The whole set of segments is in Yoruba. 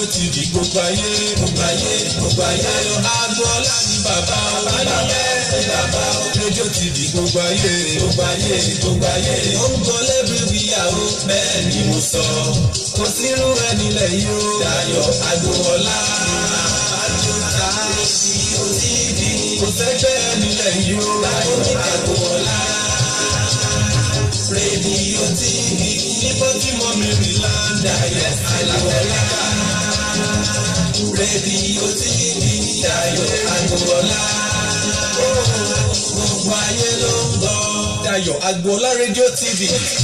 tv gbogbo ayé gbogbo ayé gbogbo ayé agboola ni bàbá o bàbá bàbá o rédíò tv gbogbo ayé gbogbo ayé gbogbo ayé ó ń gbọ́ lẹ́bí ìyàwó bẹ́ẹ̀ ni mo sọ kò sírú ẹni lẹ́yìn o Dayọ̀ Agboola àjọta rédíò tv kò sẹ́gbẹ́ ẹni lẹ́yìn o Dayọ̀ Agboola rédíò tv níbo tí mo mìíràn láńdà yẹ Agboola rédíò tv Dayọ̀ Agboola gbogbo ayé ló ń gbọ́. Dayọ̀ Agboola rédíò tv.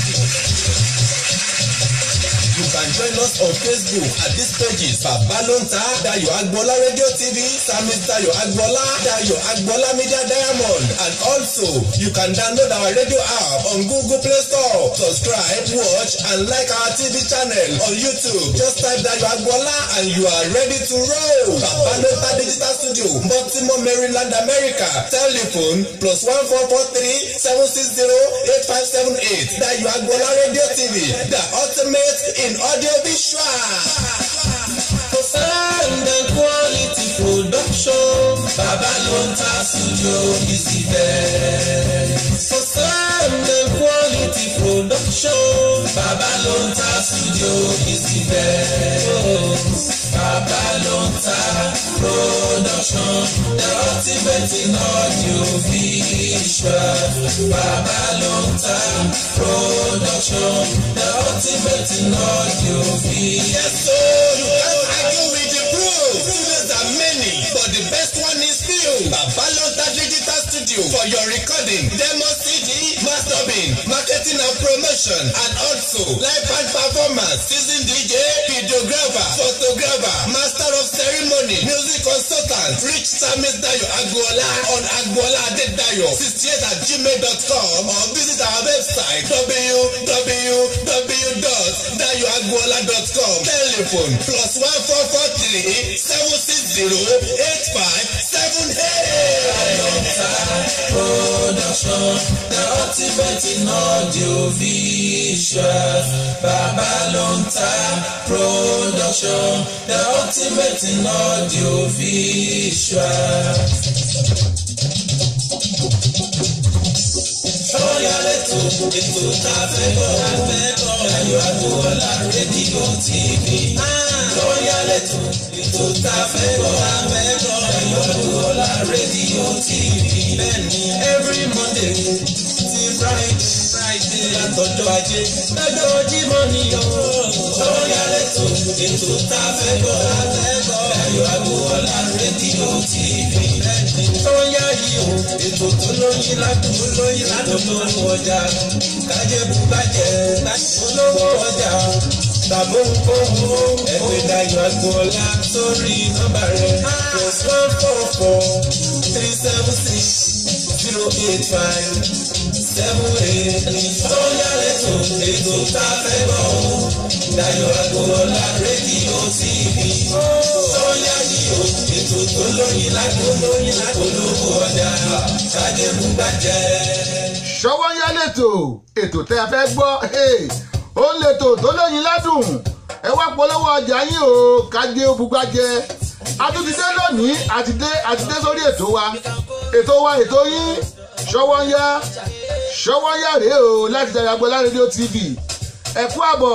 You can join us on Facebook at these pages Babalonta Dayo Agboola Radio TV, Samis Dayo Agboola, Dayo Agboola Media Diamond, and also you can download our radio app on Google Play Store. Subscribe, watch, and like our TV channel on YouTube. Just type Dayo Agboola and you are ready to roll. Babalonta Digital Studio, Baltimore, Maryland, America. Telephone plus one four four three seven six zero eight five seven eight. Dayo Agboola Radio TV, the ultimate in audio visual. For sound and quality production, Babalonta Studio is the best. For sound and quality production, Babalonta Studio is the best. Babalonta production, the ultimate in audio visual. Babalonta production, the ultimate in audio visual. Yes, so you can't argue with the proof. Students are many, but the best one is few. Babalonta Digital Studio for your recording, demo CD, mastering, marketing and promotion, and also live band performance, season DJ, videographer, photographer, master of ceremony, music consultant, reach Samis Dayo Agboola on Agboola Adedayo 68 at gmail.com or visit our website www.dayoagboola.com. Telephone plus one four four three seven six zero eight five seven eight. Production, the ultimate in audio visual. Babalonta Production, the ultimate in audio visual. Sọ́yà lẹ́tọ̀ ètò tá a fẹ́ gbọ́. Dayo Agboola rédíò TV. Sọ́yà lẹ́tọ̀ ètò tá a fẹ́ gbọ́. Dayo Agboola rédíò TV. Bẹ́ẹ̀ni every Monday ti Friday Friday látọjọ́ ajé. Lọ́jọ́ Jímọ̀ ni o. Sọ́yà lẹ́tọ̀ ètò tá a fẹ́ gbọ́. Dayo Agboola rédíò TV. Bẹ́ẹ̀ni sọ́yà yìí o. Ètò tó lóyin ládùn lóyin ládùn olówó ọjà kájẹ́bù bàjẹ́ olówó ọjà tàbó nkóhùn ẹgbẹ́ Dayo Agboola sórí nọ́mbà rẹ̀ plus one four four three seven six zero eight five seven eight sọ́yà lẹ́tọ̀ ètò tá a fẹ́ bọ̀ ọ́ Dayo Agboola rédíò TV sọ́yà yìí o ètò tó lóyin ládùn lóyin ládùn olówó ọjà kájẹ́bù bàjẹ́ ṣọwọ́ yá lẹ́tọ̀ ètò tẹ́ ẹ fẹ́ gbọ́ ó ń lẹ́tọ̀ tó lóyin ládùn ẹ wá polówó ọjà yín o kájé òbúgbàjẹ atúntìdé lónìí àtidé àtidé sórí ètò wa ètò wa ètò yín ṣọwọ́ yá ṣọwọ́ yá rèé o láti Dayo Agboola rédíò tv ẹ kú àbọ̀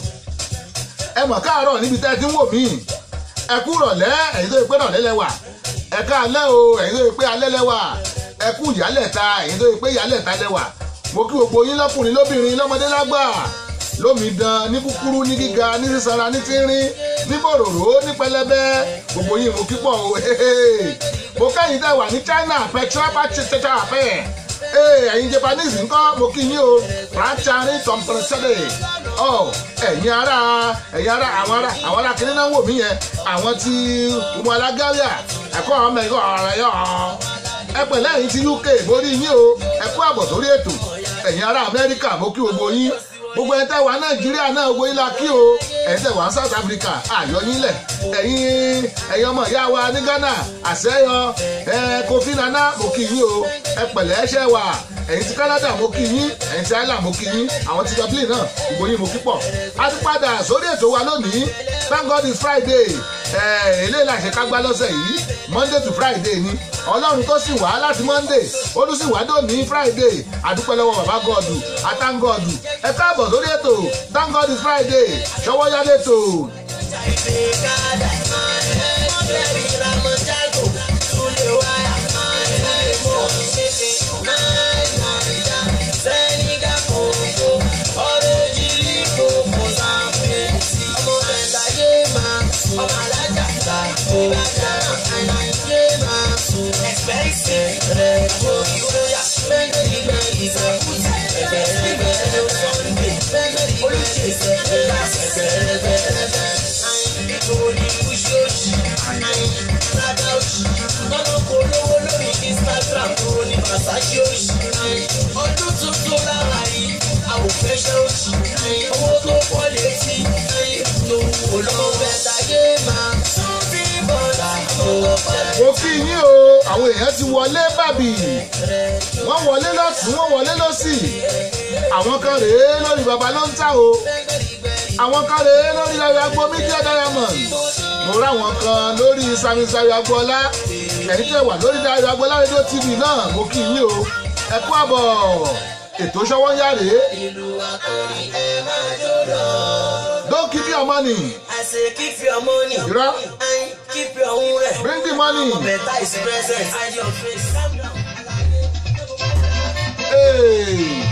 ẹ mọ̀ káàárọ̀ níbi tẹ́ ẹ ti ń wò mí ẹ kú rọ̀lẹ́ ẹ̀yin tó yẹ pé rọ̀lẹ́ lẹ́wà ẹ káalẹ́ o ẹ̀yin tó yẹ pé alẹ́ lẹ́wà ẹ kú ìyálẹ̀ta ẹ̀yin tó yẹ pé ìyálẹ̀ta lẹ́wà mo kí gbogbo yín lọ́kùnrin lóbìnrin lọ́mọdé lágbà lómìdán ní kúkúrú ní gíga ní sísanra ní tínrín ní bòròró ní pẹlẹbẹ gbogbo yín mo kí pọ̀ o mo kẹ́yìn tẹ́ wà ní China petra pàṣẹṣẹṣẹ àfẹ́ ẹ̀yin Japanese ńkọ́ mo kí yín o rachari tọ̀mpẹ̀rẹ̀sẹ̀lẹ̀ ọ ẹ̀yin ará ẹ̀yin ará àwọn ará àwọn ará kìnínní náà wò mí yẹn àwọn tí ọmọ alágáríà ẹ̀kọ́ ọmọ ẹ̀kọ́ ọ̀rẹ́ yọ̀ ọ́ ẹ pẹ̀lẹ́ ẹ̀yin ti UK mo rí yín o ẹ kú àbọ̀ sórí ètò ẹ̀yin ará Amẹ́ríkà mo kí gbogbo yín gbogbo ẹ̀ tẹ́ wà Nàìjíríà náà gbogbo yín la kí o ẹ̀yin tẹ́ wà South Africa àyọ̀ yín lẹ̀ ẹ̀yin ẹ̀yin ọmọ ìyá wa ní Ghana àṣẹyọ ẹ Kofi Nana mo kí yín o ẹ pẹ̀lẹ́ ẹṣẹ́ wà ẹ̀yin ti Canada mo kí yín ẹ̀yin ti Ireland mo kí yín àwọn ti Dublin náà gbogbo yín mo kí pọ̀ a ti padà sórí ètò wa lónìí thank God it's Friday ẹ̀ eléyìí la ṣe ká gbá lọ́sẹ̀ yìí Monday to Friday ni ọlọ́run tó sì wá láti Monday ó tún sì wá dòní Friday àdúpẹ́ lọ́wọ́ bàbá gọ́ọ̀dù àtàngọ́ọ̀dù ẹ káàbọ̀ sórí ètò thank God it's Friday ṣọwọ́ yá lẹ́tọ̀. ọdún tuntun lára yìí àwòfẹ́ ṣe oṣù owó tó pọ̀ létí lówó lọ́wọ́ bẹ́ẹ̀ táyé máa tún bí bọ́lá owó pẹ̀lú. mo kí yín o àwọn èèyàn ti wọlé bàbí wọ́n wọlé lọ́tún wọ́n wọlé lọ́sì àwọn kan rèé lórí baba ló ń tà o àwọn kan rèé lórí ayọ̀ agbo media diamond mo ráwọn kan lórí samisari agboola ẹ̀yin tẹ́ wà lórí ayọ̀ agboolá rédíò tv náà mo kí yín o ẹ kú àbọ̀ ètò ṣọwọ́ ń yá rèé ìlú akọrin ẹ máa jó lọ. don't keep your money I say keep your money Irọ́. and keep your own rẹ̀. bring the money. Better is present and your face. Hey.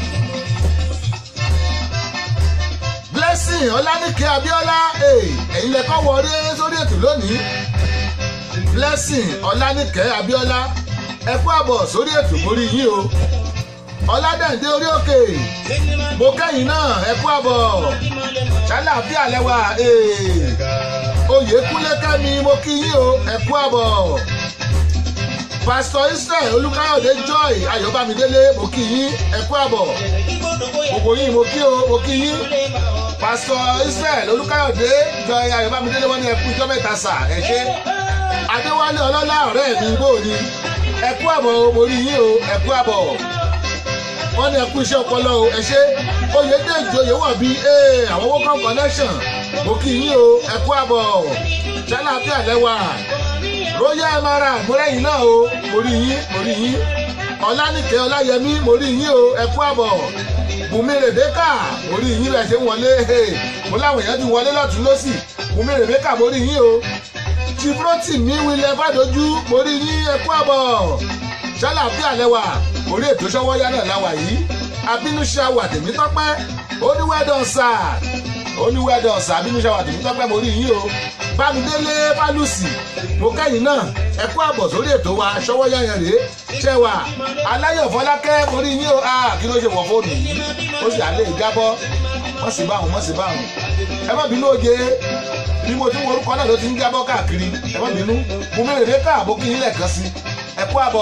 blessing ọlánìkẹ́ abíọ́lá hey, ẹ̀yin lẹ́kọ́ wọlé sórí ètò lónìí blessing ọlánìkẹ́ abíọ́lá ẹ kú àbọ̀ sórí ètò mórí yín o ọládẹ̀ǹdé orí òkè mo kẹ́yìn náà ẹ kú àbọ̀ ṣàlàáfíà lẹ́wà hey. oyèkúnlé kẹ́mi mo kí yín o ẹ kú àbọ̀ pásítọ̀ israel olùkáyọ̀dé joy ayọ̀bámidélé mo kí yín ẹ kú àbọ̀ gbogbo yín mo kí o mo kí yín pásítọ̀ israel olùkáyọ̀dé joy ayọ̀bámidélé wọ́n ní ẹ kú ijọ́ mẹ́ta sà ẹ ṣé adéwálé ọlọ́lá ọ̀rẹ́ mi bò ní ẹ kú àbọ̀ o mo rí yín o ẹ kú àbọ̀ wọ́n ní ẹ kú iṣẹ́ ọpọlọ o ẹ ṣé oyèdèjì oyèwọ̀bí ee àwọn wọ́kàn connection mo kí yín o ẹ kú àbọ̀ ṣáláàfíà lẹ́wà royal emirate mọ́rẹ́yìn náà o mo rí yín mo rí yín ọlánìkẹ́ ọláyẹmí mo rí yín o ẹ kú àbọ̀ bùnmi rèbékà mo rí yín bẹ́ẹ̀ ṣe ń wọlé mo láwọn èèyàn ti wọlé lọ́tún lọ́sì bùnmi rèbékà mo rí yín o chibroti mi wílẹ̀ fàdójú mo rí yín ẹ kú àbọ̀ ṣáláàfíà lẹ́wà orí ètò ṣọwọ́yá náà láwà yìí abínúṣe àwà tèmi tọ́pẹ́ oníwẹ́dọ̀ sà oníwẹ́dọ̀ sà abínúṣe àwà tèmi tọ́pẹ́ mo rí yín o bámidélé bálùsì mo kẹ́yìn náà ẹ kú àbọ̀ sórí ètò wa ṣọwọ́yá yẹn rèé ṣẹwà aláyọ̀ fọlákẹ́ mo rí yín o ah kí ló ṣe wọ̀ fóònù yìí ó sì àlẹ́ ìjábọ́ wọ́n sì báwọn wọ́n sì báwọn ẹ má bínú oje bí mo ti ń worúkọ náà ló ti ń jábọ́ káàkiri ẹ má bínú mo mẹ́rin dé káàbó kí yín lẹ́ẹ̀kan sí ẹ kú àbọ̀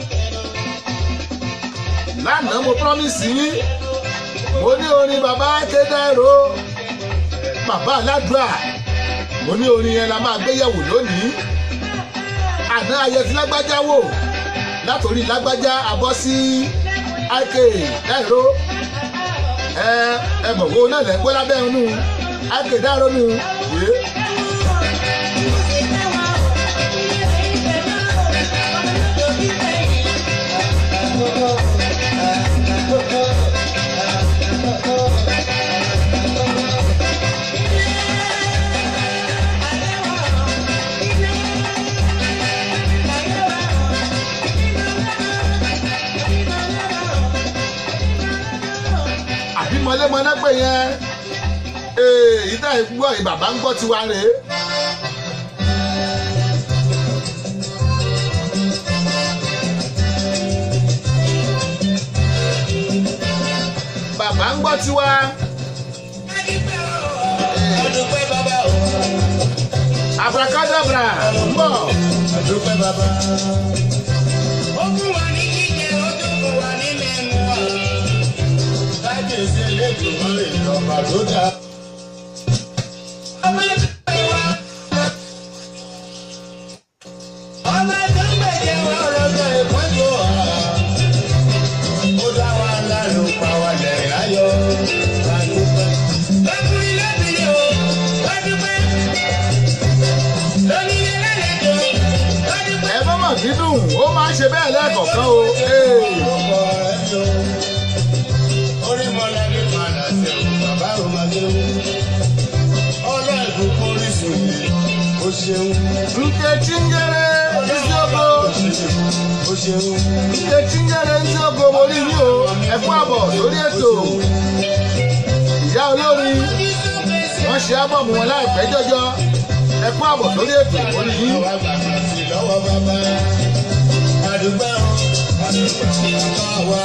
lánàá mo promise yín mo ní orin bàbá kédèrò bàbá aládùá mo ní orin yẹn la máa gbéyẹ̀wò lónìí àná ayẹtí lágbájá wò látòrí lágbájá abọ́ sí ik dáìró ẹ ẹ mọ̀ wo náà lẹ́ gbọ́ lábẹ́ inú ik dáìró nù yé. àbí mọlẹ́mọlẹ́ pé yẹn ee ìdá ìgbọ́ ìbàbá ń gbọ́ tiwa rèé. bàbá ń gbọ́ tiwa. Adúpẹ́ bàbá o. abracadabra ń bọ̀. Adúpẹ́ bàbá. Ó fún wa ní jíjẹ, ó tún fún wa ní mímu. Kábíyèsí elédùn wọn lè jọba tó dáa. Ọmọ ẹgbẹ́ wa. Ọmọ tó ń gbèjẹ wọn lọ́jọ́ ìpọ́njú ọ̀hà. dùn ó máa ń ṣe bẹ́ẹ̀ lẹ́ẹ̀kọ̀ọ̀kan o. Ee. orí mọ́lá ní padà sí o bàbá ò máa gbé wú. ọlọ́ ìbùkún orísun yìí ó ṣeun. Nkechi Nyere Isioko ó ṣeun. Nkechi Nyere Isioko mo rí yín o ẹ kú àbọ̀ lórí ètò ìyá olórin wọ́n ṣe ábọ̀mù wọn láìpẹ́ jọjọ ẹ kú àbọ̀ lórí ètò mo rí yín. àwa gbàgbà sí lọ́wọ́ bàbá. àdúgbò bàbá wa.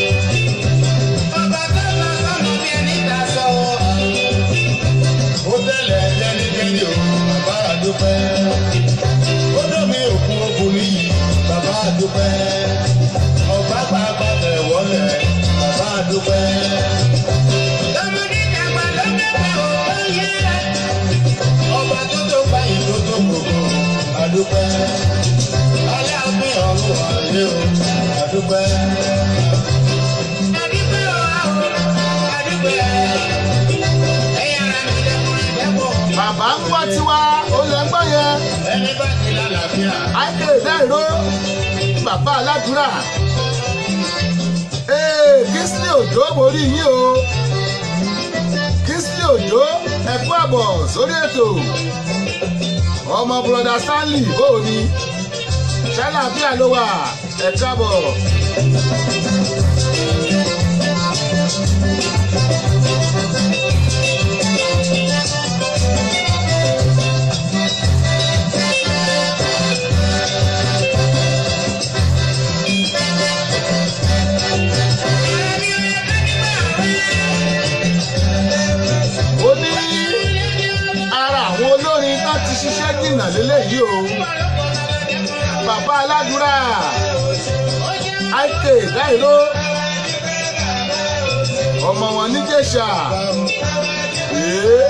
bàbá tó lọ sọ́nà bí ẹni ta sọ́wọ́. ó tẹ̀lé jẹ́nijẹ́ni o bàbá àdúpẹ́. ó dọ̀mí òkú ọkùnrin yìí bàbá àdúpẹ́. ọ̀gbá pàápàá tẹ̀ wọlé bàbá àdúpẹ́. lọ́mọdé dàgbà ló dàgbà ó yẹ ọba tó tó gba ìlú tó gbogbo àdúpẹ́ alẹ́ àgbẹ̀ ọ̀run àlẹ́ o àdúpẹ́. àdúpẹ́ o àdúpẹ́ ẹ̀yà ara mi dẹ́kun dẹ́kun bàbá ń wá tiwa ó lẹ́ ń gbọ́ yẹn ẹni bá ti lálàáfíà àìkè dáìró bàbá aládùúrà ee Kingsley Òjó mo rí yín o Kingsley Òjó ẹ kú àbọ̀ sórí ètò ọmọ broda Stanley bóò ni ṣàlàáfíà ló wà ẹ káàbọ̀. ó ní ara àwọn olórin tó ti ṣiṣẹ́ jìnnà lélẹ́yìí o bàbá aládùúrà àìkè dáìró ọmọ wọn níjẹ̀ṣà ee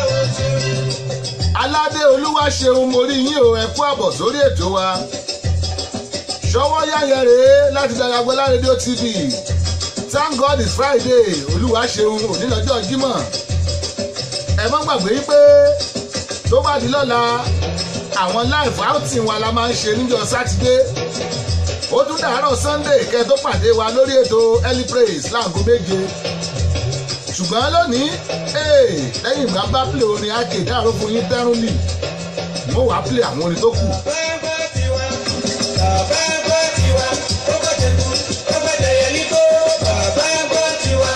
aládé olúwa ṣeun mo rí yín o ẹ kú àbọ̀ sórí ètò wa ṣọwọ́ yáyẹ rèé láti Dayagbola rédíò tv thank god it's friday olúwa ṣeun òní lọ́jọ́ jímọ̀ ẹ má gbàgbé pé tó bá di lọ́la àwọn live outing wa la máa ń ṣe níjọ́ sátidé ó tún dàárọ̀ sunday kẹ́ tó pàdé wa lórí ètò early praise láago méje ṣùgbọ́n lónìí ee lẹ́yìn ìgbà bá play orin akéde àrò fún yín tẹ́rùnlì mo wàá play àwọn orin tó kù. bàbá tiwa bàbá gbọ́ tiwa ó bá tẹ̀kú ó bá tẹ̀yẹ ní kó bàbá gbọ́ tiwa.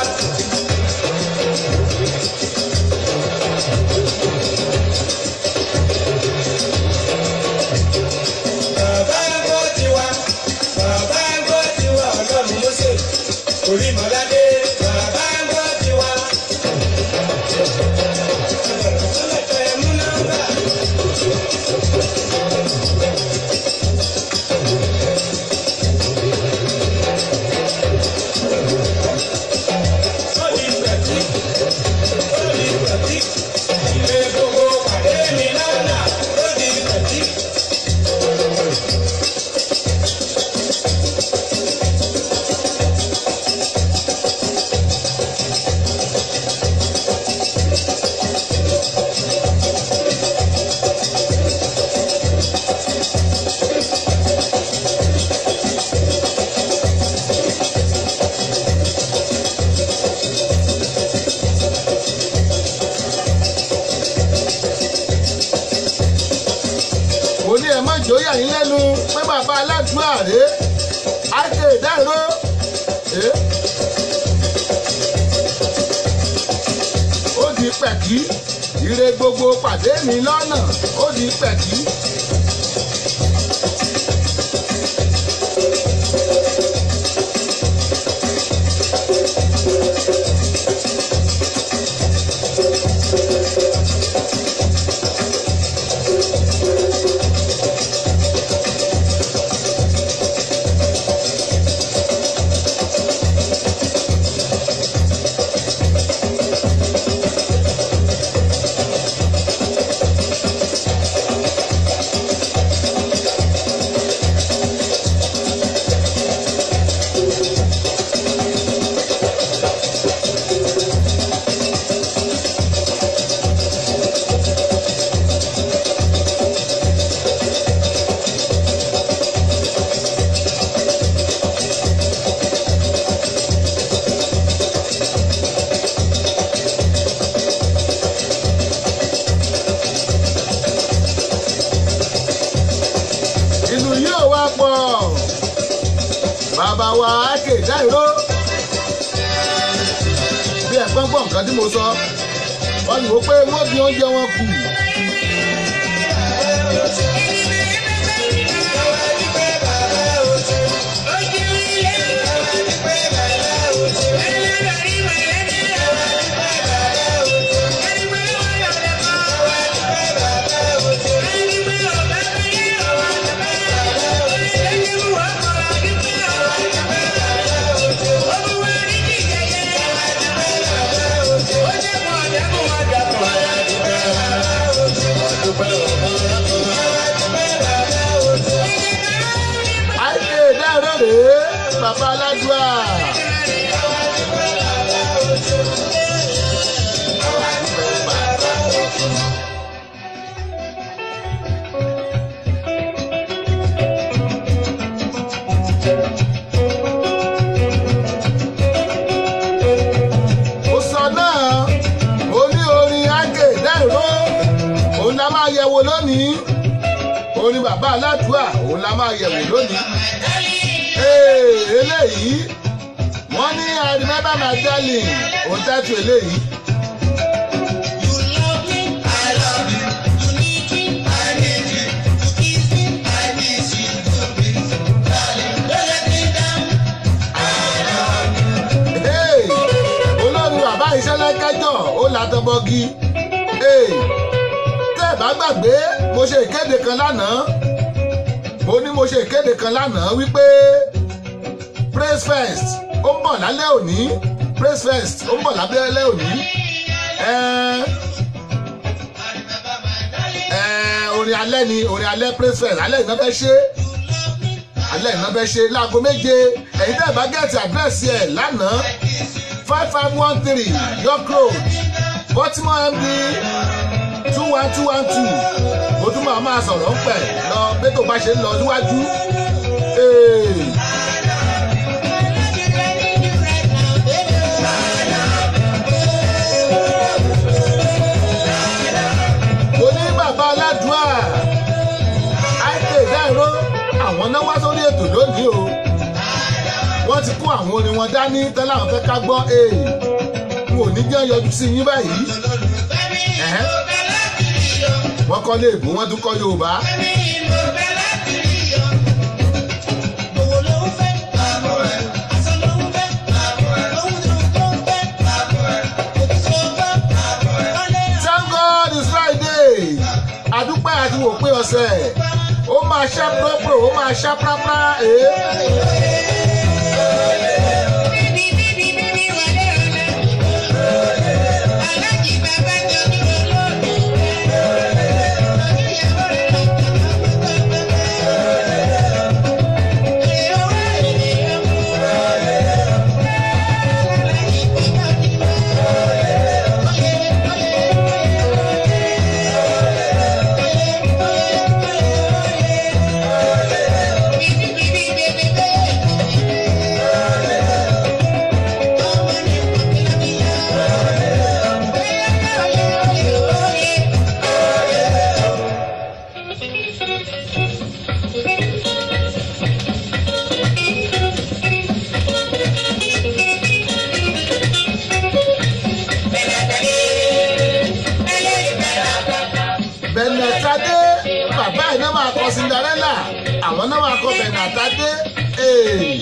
bàbá gbọ́ tiwa bàbá gbọ́ tiwa ọlọ́run Mósè orí mọ́ládé bàbá gbọ́ tiwa. Ẹ mú nọ́mbà. mo ní ẹ má jóyà yín lẹ́nu pé bàbá aládùúrà rè é àìkè dáìró ee ó di pẹ̀kí ire gbogbo pàdé mi lọ́nà ó di pẹ̀kí. bàbá wa ákè dáìró bí ẹ̀gbọ́n gbọ́ nǹkan tí mo sọ wọ́n ní wò pé wọ́n fi oúnjẹ wọn kù. ákè dáìró rèé bàbá aládùá. ó sọ náà ó ní orin ágè dáìró òun la máa yẹ̀wò lónìí orin bàbá aládùá òun la máa yẹ̀wò lónìí. Ee, eléyìí wọ́n ní I remember my darling òun tẹ́tù eléyìí. Hey, olórí bàbá ìṣẹ̀lẹ̀ kẹjọ ó látọbọgi Hey, tẹ́ ẹ bá gbàgbé mo ṣe ìkéde kan lánàá mo ní mo ṣe ìkéde kan lánàá wípé praise fest ó ń bọ̀ lálẹ́ òní praise fest ó ń bọ̀ lábẹ́lẹ́ òní Ẹ́ẹ́, ẹ́ẹ́, orin alẹ́ ni orin alẹ́ praise fest alẹ́ ìná fẹ́ ṣe alẹ́ ìná fẹ́ ṣe láago méje ẹ̀yin tẹ́ ẹ bá gẹ̀ẹ́tì àdírẹ́sì ẹ̀ lánàá five five one three york road baltimore md two one two one two mo tún máa máa sọ̀rọ̀ ń pẹ̀ lọ bí tó bá ṣe ń lọ níwájú. Ee. mo ní bàbá aládùá àìpé ìdáìró àwọn náà wá sórí ètò lónìí o wọ́n ti kó àwọn orin wọn dání tẹ́lẹ̀ àwọn fẹ́ ká gbọ́ ee n ò ní jẹ́ yọjú sí yín báyìí Ẹ̀hẹ́. wọ́n kọ́ léèbù wọ́n tún kọ́ yorùbá thank god it's friday àdúpẹ́ àti wò pé ọ̀sẹ̀ ó máa ṣá púrọ́púrọ́ ó máa ṣá prápá ee. bẹ̀nẹ̀tadé bàbá iná máa kọ cinderella àwọn náà máa kọ bẹ̀nẹ̀tadé. Ee.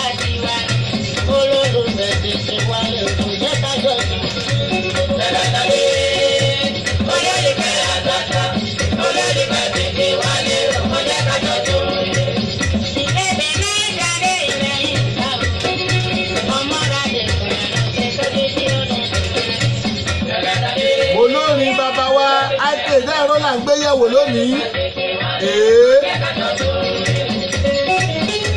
olórin bàbá wa àìpé ìdáìró là ń gbé yẹ̀wò lónìí. Ee.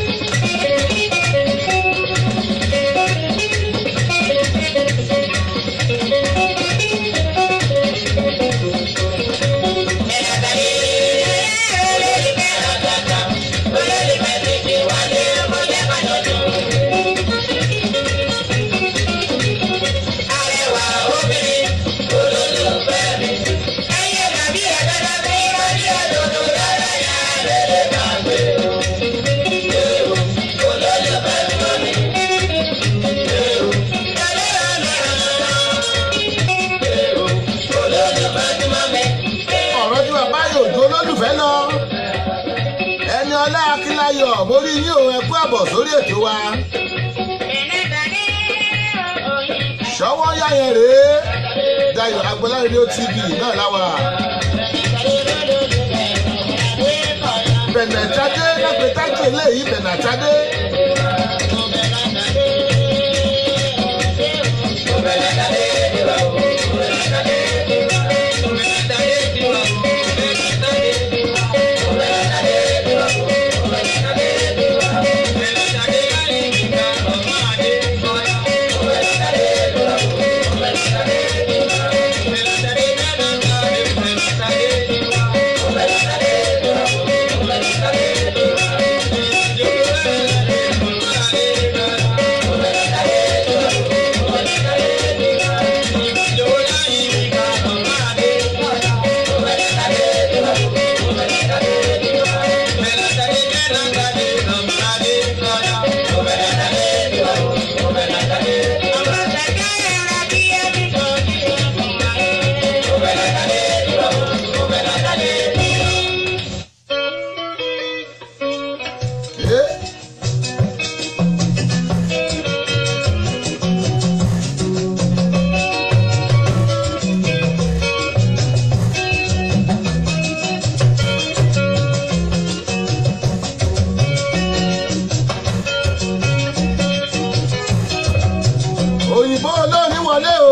adébáyọ̀ mo rí yín o ẹ kú àbọ̀ sórí ètò wa ṣọwọ́ yá yẹn rèé dayo agbọ́lá rédíò tv náà láwa bẹ̀nẹ̀tadé lẹ́gbẹ̀ẹ́ tájú eléyìí bẹ̀nẹ̀tadé ẹ́ òyìnbó olórin wọlé o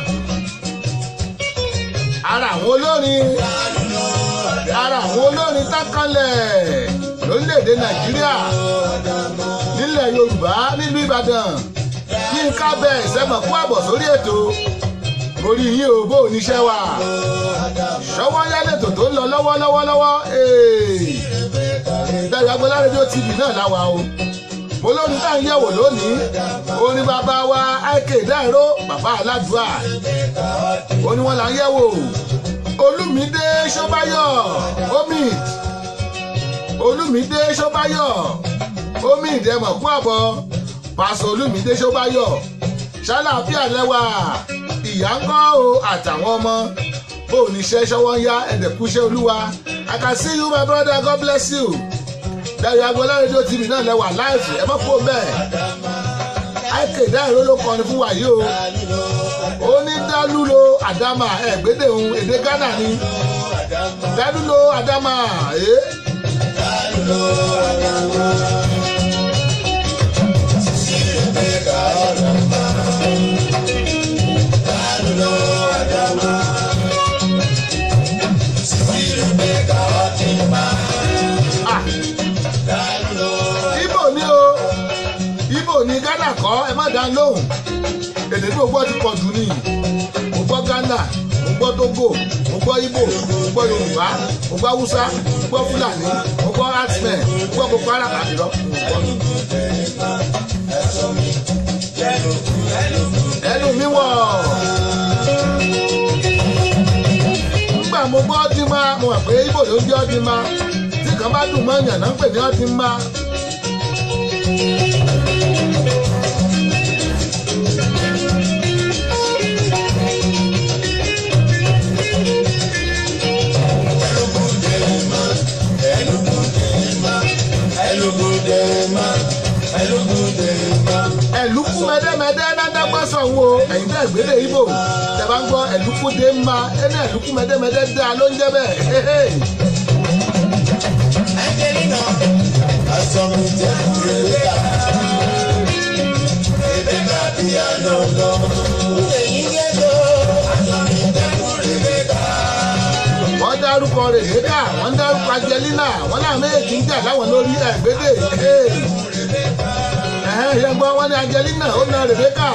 ara àwọn olórin ara àwọn olórin tákànlẹ̀ lórílẹ̀‐èdè nàìjíríà nílẹ̀ yorùbá nílùú ìbàdàn yínká bẹ́ẹ̀ sẹ́mọ̀ kú àbọ̀ sórí ètò orí yín ò bó oníṣẹ́ wa ṣọwọ́ yálẹ̀tò tó ń lọ lọ́wọ́lọ́wọ́lọ́wọ́ dayo agbọ́lá rédíò tv náà láwa o mo lórí tá à ń yẹ̀wò lónìí orin bàbá wa ike dáìró bàbá aládùá ó ní wọn là ń yẹ̀wò olùmídé ṣọ́báyọ̀ omid olùmídé ṣọ́báyọ̀ omid ẹ̀mọ̀ kú àbọ̀ pàṣẹ olùmídé ṣọ́báyọ̀ ṣàlàáfíà lẹ́wà ìyá ń kọ́ o àtàwọn ọmọ bó o níṣẹ́ ṣọwọ́ ń yá ẹ̀dẹ̀kúṣẹ́ olúwa I can see you my brother God bless you dayo agboola rédíò tv náà lẹ́wà láìsí ẹ mọ́ kó bẹ́ẹ̀ ike dáìró ló kọrin fún wa yìí o ó ní dálúlo àdámà ẹ̀gbẹ́dẹ̀ òun èdè ghana ni dálúlo àdámà ẹ̀. Ah, ibo ni o ibo ni ghana kọ́ ẹ má dá lóhùn èdè tí mo gbọ́ ti pọ̀ jù ni mo gbọ́ ghana mo gbọ́ togo mo gbọ́ ibo mo gbọ́ yorùbá mo gbọ́ hausa mo gbọ́ fúlàní mo gbọ́ herdsmen mo gbọ́ boko haram àdìrọ́ mo gbọ́ ẹnu mi wọ̀ nígbà mo gbọ́ ọdún máa mo mọ̀ pé ibo ló ń jẹ́ ọdún máa tí kan bá dùn mọ́ yàn náà ń pè ní ọdún máa. ẹ̀lúkú mẹ́dẹ́mẹ́dẹ́ dáńdágbọ́sọ̀ wo ẹ̀yin tẹ́ ìgbélé ibo tẹ́ bá ń gbọ́ ẹ̀lúkú dé ń ma ẹni ẹ̀lúkú mẹ́dẹ́mẹ́dẹ́ dá ló ń jẹ́ bẹ́ẹ̀. wọ́n dárúkọ rèéká wọ́n dárúkọ angelina wọ́n náà méjì ń jà láwọn lórí ẹ̀gbẹ́dẹ̀ ẹ̀hẹ́n ṣe gbọ́ wọ́n ní angelina ó na rebecca.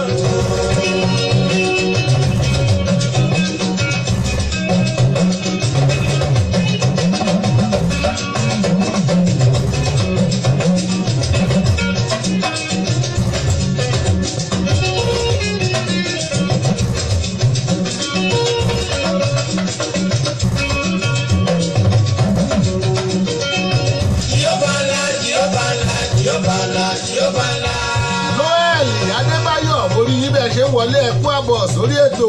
noel adébáyọ̀ orí yín bẹ́ẹ̀ ṣe ń wọlé ẹ̀kú àbọ̀ sórí ètò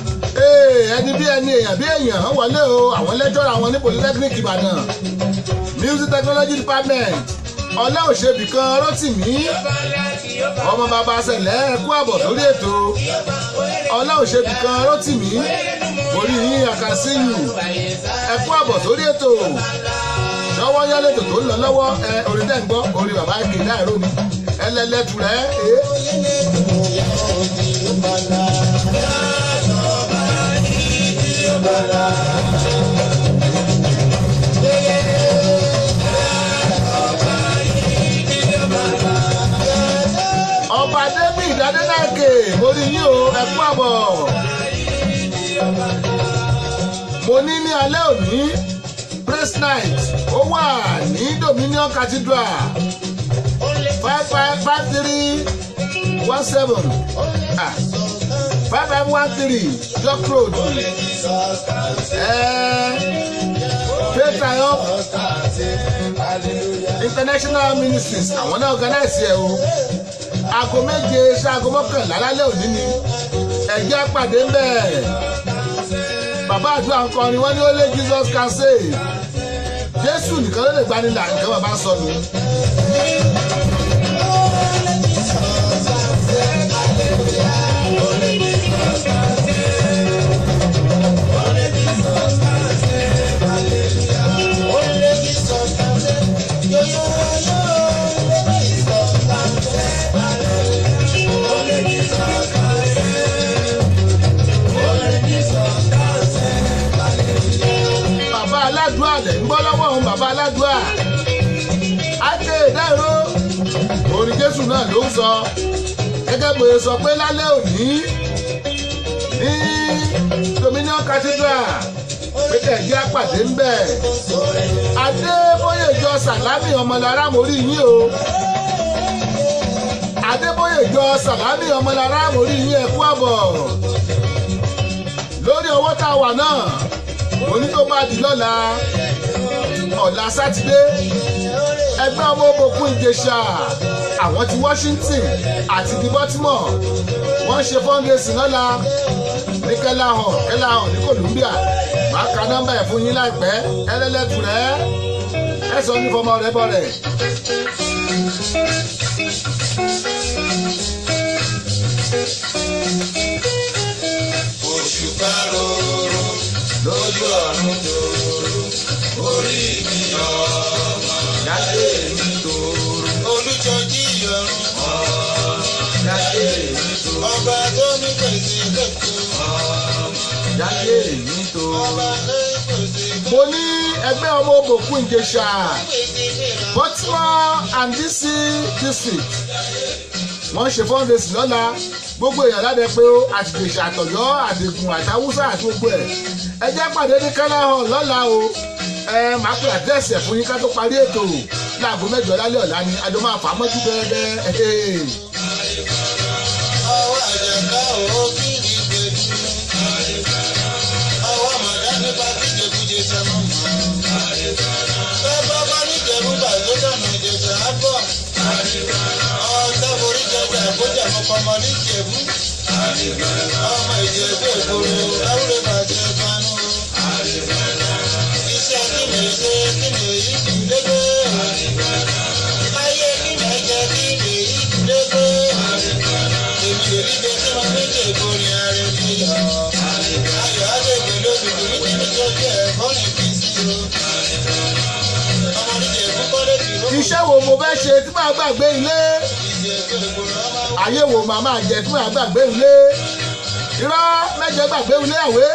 Ee, ẹni bí ẹni èèyàn bí èèyàn ń wọlé o àwọn lẹ́jọ́ra wọn ní polytechnic ìbàdàn music technology department ọlá òṣèbí kan rotimi ọmọ bàbá sẹlẹ ẹkú àbọ̀ lórí ètò ọlá òṣèbí kan rotimi orí yín àkàsíyù ẹkú àbọ̀ sórí ètò ṣọwọ́ yálẹ̀tò tó ń lọ lọ́wọ́ ẹ orí dẹ́ ń gbọ́ orí bàbá èké láìró ni ẹlẹ́lẹ́tù rẹ̀ ẹ́ ọba david adélákè mo rí yín o ẹkú àbọ̀ mo ní ní alẹ́ òní praise night ó wà ní dominion cathedral five five five three one seven ah five five one three york road faith triumph international ministries àwọn náà organize ẹ o aago méje ṣaago mọ́kànlá lálẹ́ òní ni ẹ̀jẹ̀ pàdé ń bẹ̀ bàbá àdúrà ń kọrin wọ́n ní ó lé jesus can save jésù nìkan ló lè gbani là nǹkan bàbá sọ nù. bàbá aládùá lẹ̀ ń gbọ́ lọ́wọ́ òun bàbá aládùá áké ìdáìró orin jésù náà ló ń sọ gẹ́gẹ́ bó ṣe sọ pé lálẹ́ òní ní dominion cathedral pé kẹ̀kẹ́ àpàdé ń bẹ̀ adébóyèjọ sàlámì ọmọlára mórí yín o adébóyèjọ sàlámì ọmọlára mórí yín ẹ̀kú àbọ̀ lórí owó tá a wà náà òní tó bá di lọ́la ọ̀la sátidé ẹgbẹ́ ọmọ òbòkun ìjẹsà àwọn ti washington àti di baltimore wọ́n ṣe fundraising lọ́la ní kẹlahàn kẹlahàn ní columbia máa ka nọ́mbà ẹ̀ fún yín láìpẹ́ ẹlẹ́lẹ́tù rẹ̀ ẹ sọ ní fọmọ rẹ bọ̀ rẹ̀. oṣù káróró lójú ọ̀run tòrò orí mi ọmọ jáde mi tòrò olùjọjí ìyọrùn jáde mi tòrò ọba tó ní pèsè lẹ́kọ̀ọ́ jáde mi tòrò. ọba tó ní pèsè mo ní ẹgbẹ́ ọmọ òbòkun ìjẹsà pèsè fèrè baltimore and dc district wọ́n ṣe fundraising lọ́la gbogbo èèyàn ládẹ pé ó àtìgbèsè àtọ̀yọ́ àdìgún àtàwùsà àti gbogbo ẹ̀ ẹ jẹ́ pàdé ní kẹ́lá hall lọ́la o ẹ máa pè àdírẹ́sì ẹ̀ fún yín ká tó parí ètò láago mẹ́jọ lálẹ́ ọ̀la ni àjọ máa fà á mọ́jú bẹ́ẹ̀bẹ́ẹ́ ọwọ́ àjẹká ò kiri gbèdú ọwọ́ màdá nípa kíjẹkújẹ sẹ́mọ́ mọ́ bẹ́ẹ̀ bá bá níjẹ̀bú bàtó dànù ìjẹ̀sẹ̀ á bọ̀ ọ̀tá forí jẹjẹ àbójà mọ́kànmọ́ níjẹ̀bú ọmọ ìjẹ̀bú èkóró láwùrẹ́ bàjẹ́ banú iṣẹ́ kí ni ṣe kí ni èyí kì í dégbé ayé kí ni ẹ̀jẹ̀ kí ni èyí kì í dégbé èmi ò rí jẹ tí wọn méjì ìborin ààrẹ fi yọ ayọ̀ àdègbè lóbìbì níbi nítorí ẹ̀kọ́ ní kì í sí o ọmọ níjẹ̀ púpọ̀ lẹ́bi ló kù iṣẹ́ wo mo fẹ́ ṣe tí màá gbàgbé ilé ìjẹ́ ìgbòho ọmọ ayé wo màá máa jẹ tí màá gbàgbé ilé irọ́ mẹ́jẹ gbàgbé ilé àwé.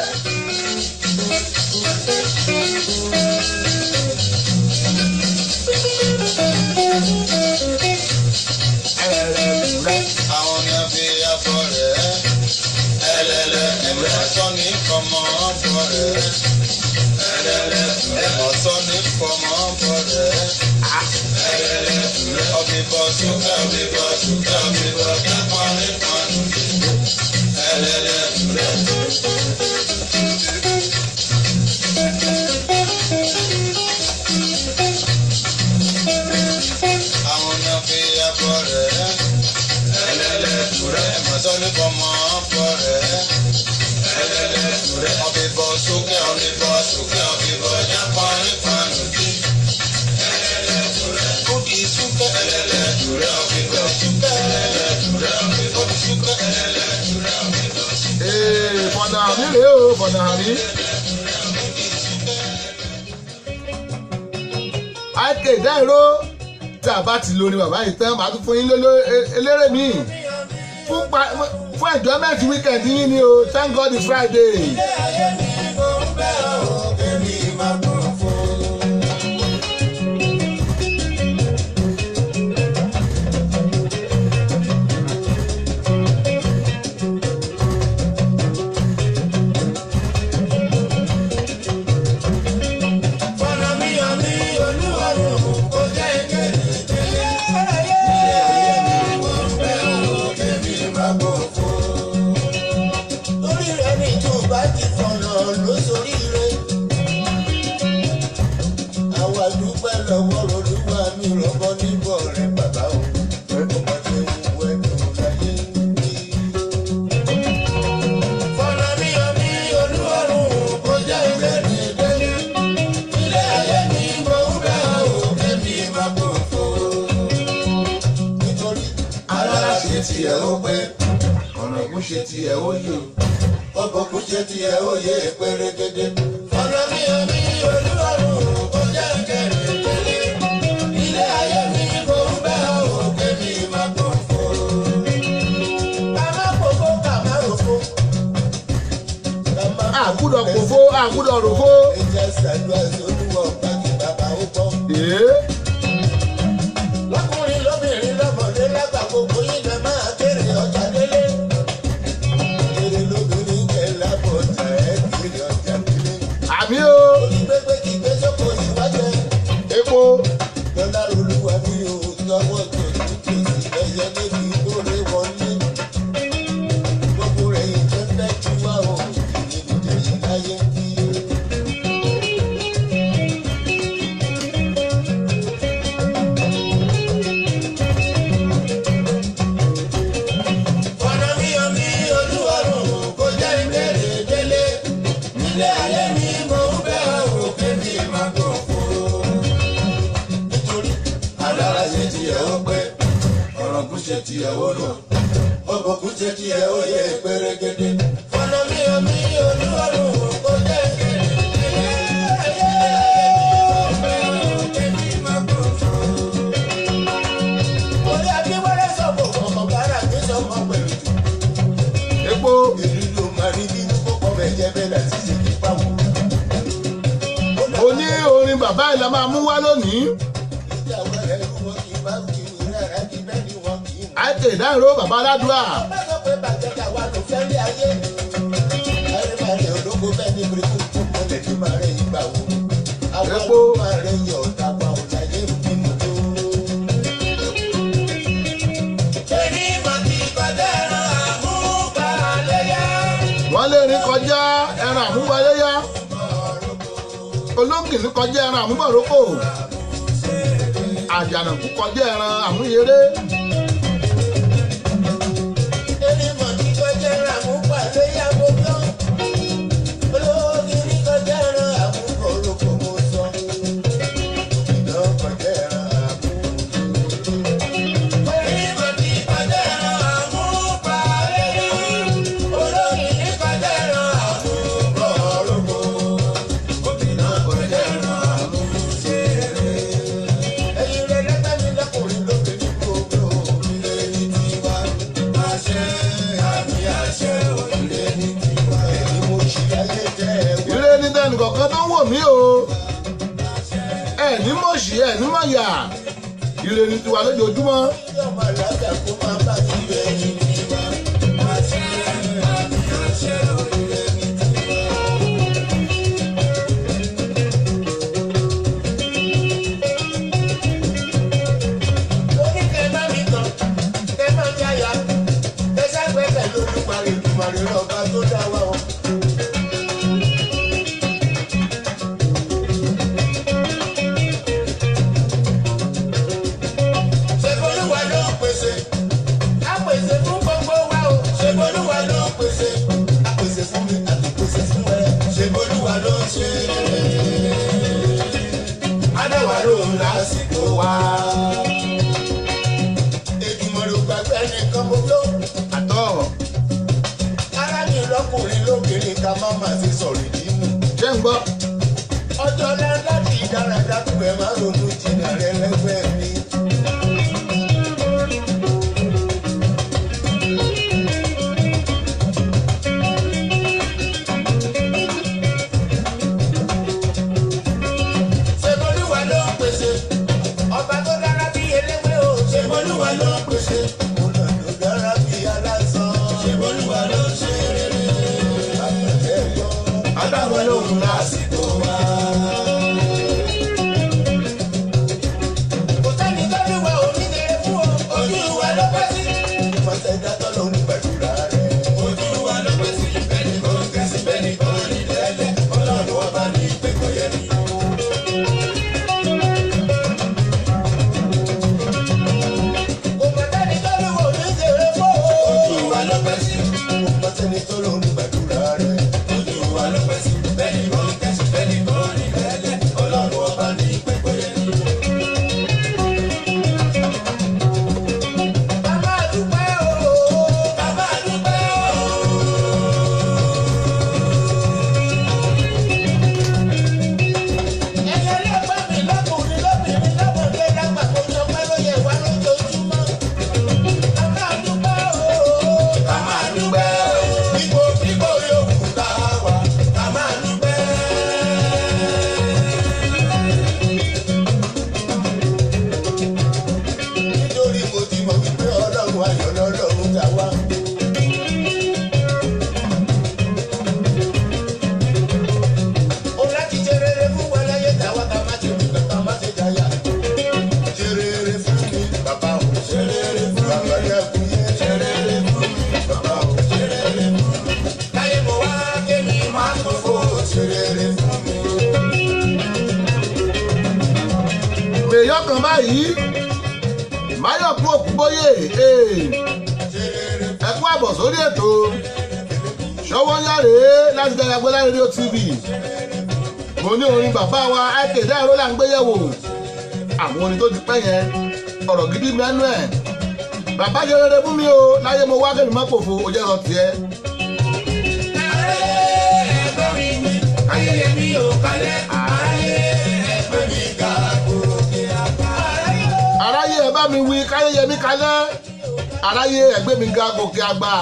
àwọn ni a fi afọ rẹ̀ ẹlẹ́lẹ́ ẹ̀mẹ́ sọ ní kọ́mọ bọ̀ rẹ̀ ẹlẹ́lẹ́ ẹ̀mọ́ sọ ní kọ́mọ bọ̀ rẹ̀ ẹlẹ́lẹ́ ọbìbọ̀ ṣúgà ọbìbọ̀ ṣúgà ọbìbọ̀ kápọ̀ nípa nùdí ẹlẹ́lẹ́ àwọn ni a fi afọ rẹ̀ ẹlẹ́lẹ́ ẹ̀mọ́ sọ ní kọ́mọ bọ̀ rẹ̀ ẹlẹ́lẹ́ ọbìbọ̀ ṣúgà ọbìbọ̀ ṣúgà ọbìbọ̀ kápọ̀ nípa nùdí Ee, bọ̀dà àmì rèé o bọ̀dà àmì. àìkè ìdáìró tí a bá ti lórí bàbá yìí tán màá tún fún yín lóló eléré mi fún pa- fún enjoyment weekend yín ni o thank God it's Friday. Torí rẹ̀ ní ìjọba ti fọ̀nà lóṣòríire. Àwa dúpẹ́ lọ́wọ́ olúwa mi rọ́bọ́ níbọ̀ rẹ̀ bàbá o. Ọmọ ṣe ń wẹ́dùn láyé bí. Fọ̀nà mi ò ní olúwarùn kó jẹ́ ilé mi délé. Ilé ayé mi mo ń bẹ̀ ọ́ kẹ́mi máa bọ̀ fò. Nítorí alára ṣe tiẹ̀ ó pé ọ̀nà ìkún ṣe tiẹ̀ ó yè. ọkọ̀ kò ṣe tiẹ̀ ó yẹ pérégedé. ọ̀nà mi ò ní olúwarùn kó jẹ́ kẹrin délé. ilé ayé mi kò ń bẹ́ òun kémi máa pọ̀ fún. ká má fòfó ká má ròfó. ká má àgùdọ̀ kòfó àgùdọ̀ ròfó. ẹjẹ ṣàdúrà sólúwọ̀ pàkí bàbá ó bọ̀. Ee, lọ́kùnrin lóbìnrin lọ́mọdé lágbà gbogbo yín lè máa kéré ọjà délé. kéré lóbìnrin kẹ́ lábọ̀ ọjà ẹ̀ kéré ọjà délé. àmì o onígbégbé kì í gbé sóko ìwájẹ. epo lọ́lá olúwa mi ò lọ́wọ́ tó títí ẹyẹ níbi lóore wọlé. gbogbo rẹ̀ yìí fẹ́ fẹ́ tú wá o ìdíje yìí láyé ń bí. ọ̀nà mi ò ní olúwarùn kó jẹ́ ìbéèrè délé. ilé ayé mi mo ń bẹ́ òun kébi máa gbọ̀ fún. nítorí alára ṣe tiẹ̀ ó pé ọ̀rọ̀ kù ṣe tiẹ̀ ó lò. ọkọ̀ kù ṣe tiẹ̀ ó yẹ pérégedé. ọ̀nà mi ò ní olúwarùn kó jẹ́ ìbéèrè délé. ilé ayé mi mo ń bẹ́ òun kébi máa gbọ̀ fún. orí akíwẹ́rẹ́ sọ̀bọ̀ ọmọ bàrà gbé sọmọ pẹ̀lú jù epo èyí ló máa rí bí kókó rẹ̀ jẹ́ bẹ́ẹ̀ láti ṣe kí pàwọ́. oní orin bàbá yìí la máa mú wá lónìí. ìjà wẹ̀rẹ̀ ló wọ́n kì í bá kí ní rárá kí bẹ́ẹ̀ ni wọ́n kì í mú. àìkè ìdáìró bàbá aládùúrà. bá sọ pé bàjẹ́ ká wà ló fẹ́ lé ayé. ayé máa rẹ̀ ológo bẹ́ẹ̀ ni bíríkù tó mọ́lẹ̀ tó máa rẹ̀ ìgbà wo. àwọn Epo. tó máa rẹ̀ yọ̀ ọ̀tá pa ọ̀tá yé mímú tó. èmi máa ti kọjá ẹran àmúbalẹ̀yà. wọ́n lè rí kọjá ẹran àmúwáyéyá. olóńgìní kọjá ẹran àmúbọ̀rókò. àjànàkú kọjá ẹran àmúyeré. Èmi mọ̀ ní kọjá ẹran àmúbalẹ̀yà gbogbo. olóògì ní kọjá ẹran àmúbalẹ̀kọ mo sọ. ìdán kọjá ẹran àmúbalẹ̀yà. Èmi mọ̀ ní kọjá ẹran àmúbalẹ̀yà. olóògì ní kọjá ẹran àmúbalẹ̀kọ. ìdán kọjá ẹran àmúbalẹ̀yà. ẹ̀yin rẹ̀ lẹ́gbẹ̀ẹ́ mi lọ́kùnrin lóbìnrin gbogbo ilé ní tiwa. àṣẹ àmì àṣẹ ilé ní tiwa. èyí mo ṣì láyé jẹ́ ẹ̀wọ̀n. ire ní tẹnì kọ̀ọ̀kan tó ń wò mí o. ẹ ní mọ̀ọ́sì ẹ ní mọ̀ọ́yà. ire ní tiwa lójoojúmọ́. ọmọ alága kó máa bá ilé ní tiwa. àṣẹ àmì àṣẹ ilé ní tiwa. Oní kẹ́ bá mi tàn, kẹ́ máa jáyà, kẹ́ ságbẹ́sẹ̀ lórí parí ìdùmarè lọ́ba tó dá wa o. Ṣèbolúwa ló ń pèsè, á pèsè fún gbogbo wa o. Ṣèbolúwa ló ń pèsè, á pèsè gbọ́. ọjọ́ náà láti dáradá tó ẹ máa ronú jìnnà rẹ lẹ́gbẹ̀ẹ́ mi. ṣèmọlúwa ló ń pèsè ọba tó dára bí eléwé o ṣèmọlúwa ló ń pèsè ọ̀nà tó dára bí aláṣọ ṣèmọlúwa ló ń ṣe rere àpẹẹrẹ gbọ́ adáwọn lóhùn lásìkò wa. kò sẹ́ni tó ní wa òmìnira fún o ojú wa ló pẹ́ sí. ìfọ̀sẹ̀dá tó ló ń gbàdúrà rẹ̀. ojú wa ló pẹ́ sí bẹ́ẹ̀ni kò ń kẹ́sì bẹ́ẹ̀ni kò ń rí lẹ́lẹ̀ ọlọ́run ọba ní ìpẹ́kọ̀ yẹn ni. kò mọ̀ sẹ́ni tó ní wa òmìnira fún o. ojú wa ló pẹ́ sí. kò mọ̀ sẹ́ni tó ló ń gbàdúrà rẹ̀. ojú wa ló pẹ́ sí bẹ́ẹ̀ni kò ń kẹ́sì bẹ́ẹ̀ni kò ń rí lẹ́lẹ̀ ọlọ́run ọba ní ìpẹ́kọ̀ yẹn ni. Bàbá dúpẹ́ o, bàbá dúpẹ́ o. Ẹyẹ lẹ́gbẹ́ mi lọ́kùnrin lóbìnrin lọ́mọdé lágbà kó sọ pé ló yẹ wá lójoojúmọ́. Bàbá dúpẹ́ o, bàbá dúpẹ́ o. Ipò ipò yòókù tá a wà, bàbá dúpẹ́. Nítorí mo ti mọ̀ wípé ọlọ́run ayọ̀ lọ́lọ́run dá wá. Ó láti ṣe rere fún wa láyé dáwọ́ ká má ṣe nìkan ká má ṣe jáyà. Ṣe rere fún mi, bàbá o. Ṣe rere fún mi, bàbá dẹ́kun yẹn. Ṣe rere fún mi, bàbá o. Ṣe rere fún mi. Láyé mo wá kémi máa tó fò. Ṣe rere fún mi. èèyàn kan báyìí máyọ̀ kú òkúbóyè Ṣe rere ẹ kú àbọ̀ sórí ètò ṣọwọ́ yáre láti Dayagbe rédíò tv mo ní orin bàbá wa akéde àrò là ń gbé yẹ̀wò àwọn orin tó ti pẹ́ yẹn ọ̀rọ̀ gidi mẹ́nu ẹ̀ bàbá ṣe rere fún mi o láyé mo wá kẹ́mi má pòfo ó jẹ́ sọ tiẹ̀. aráyé ẹ bá mi wí káyé yẹ mí kalẹ̀ aráyé ẹgbẹ́ mi ga gòkè àgbà.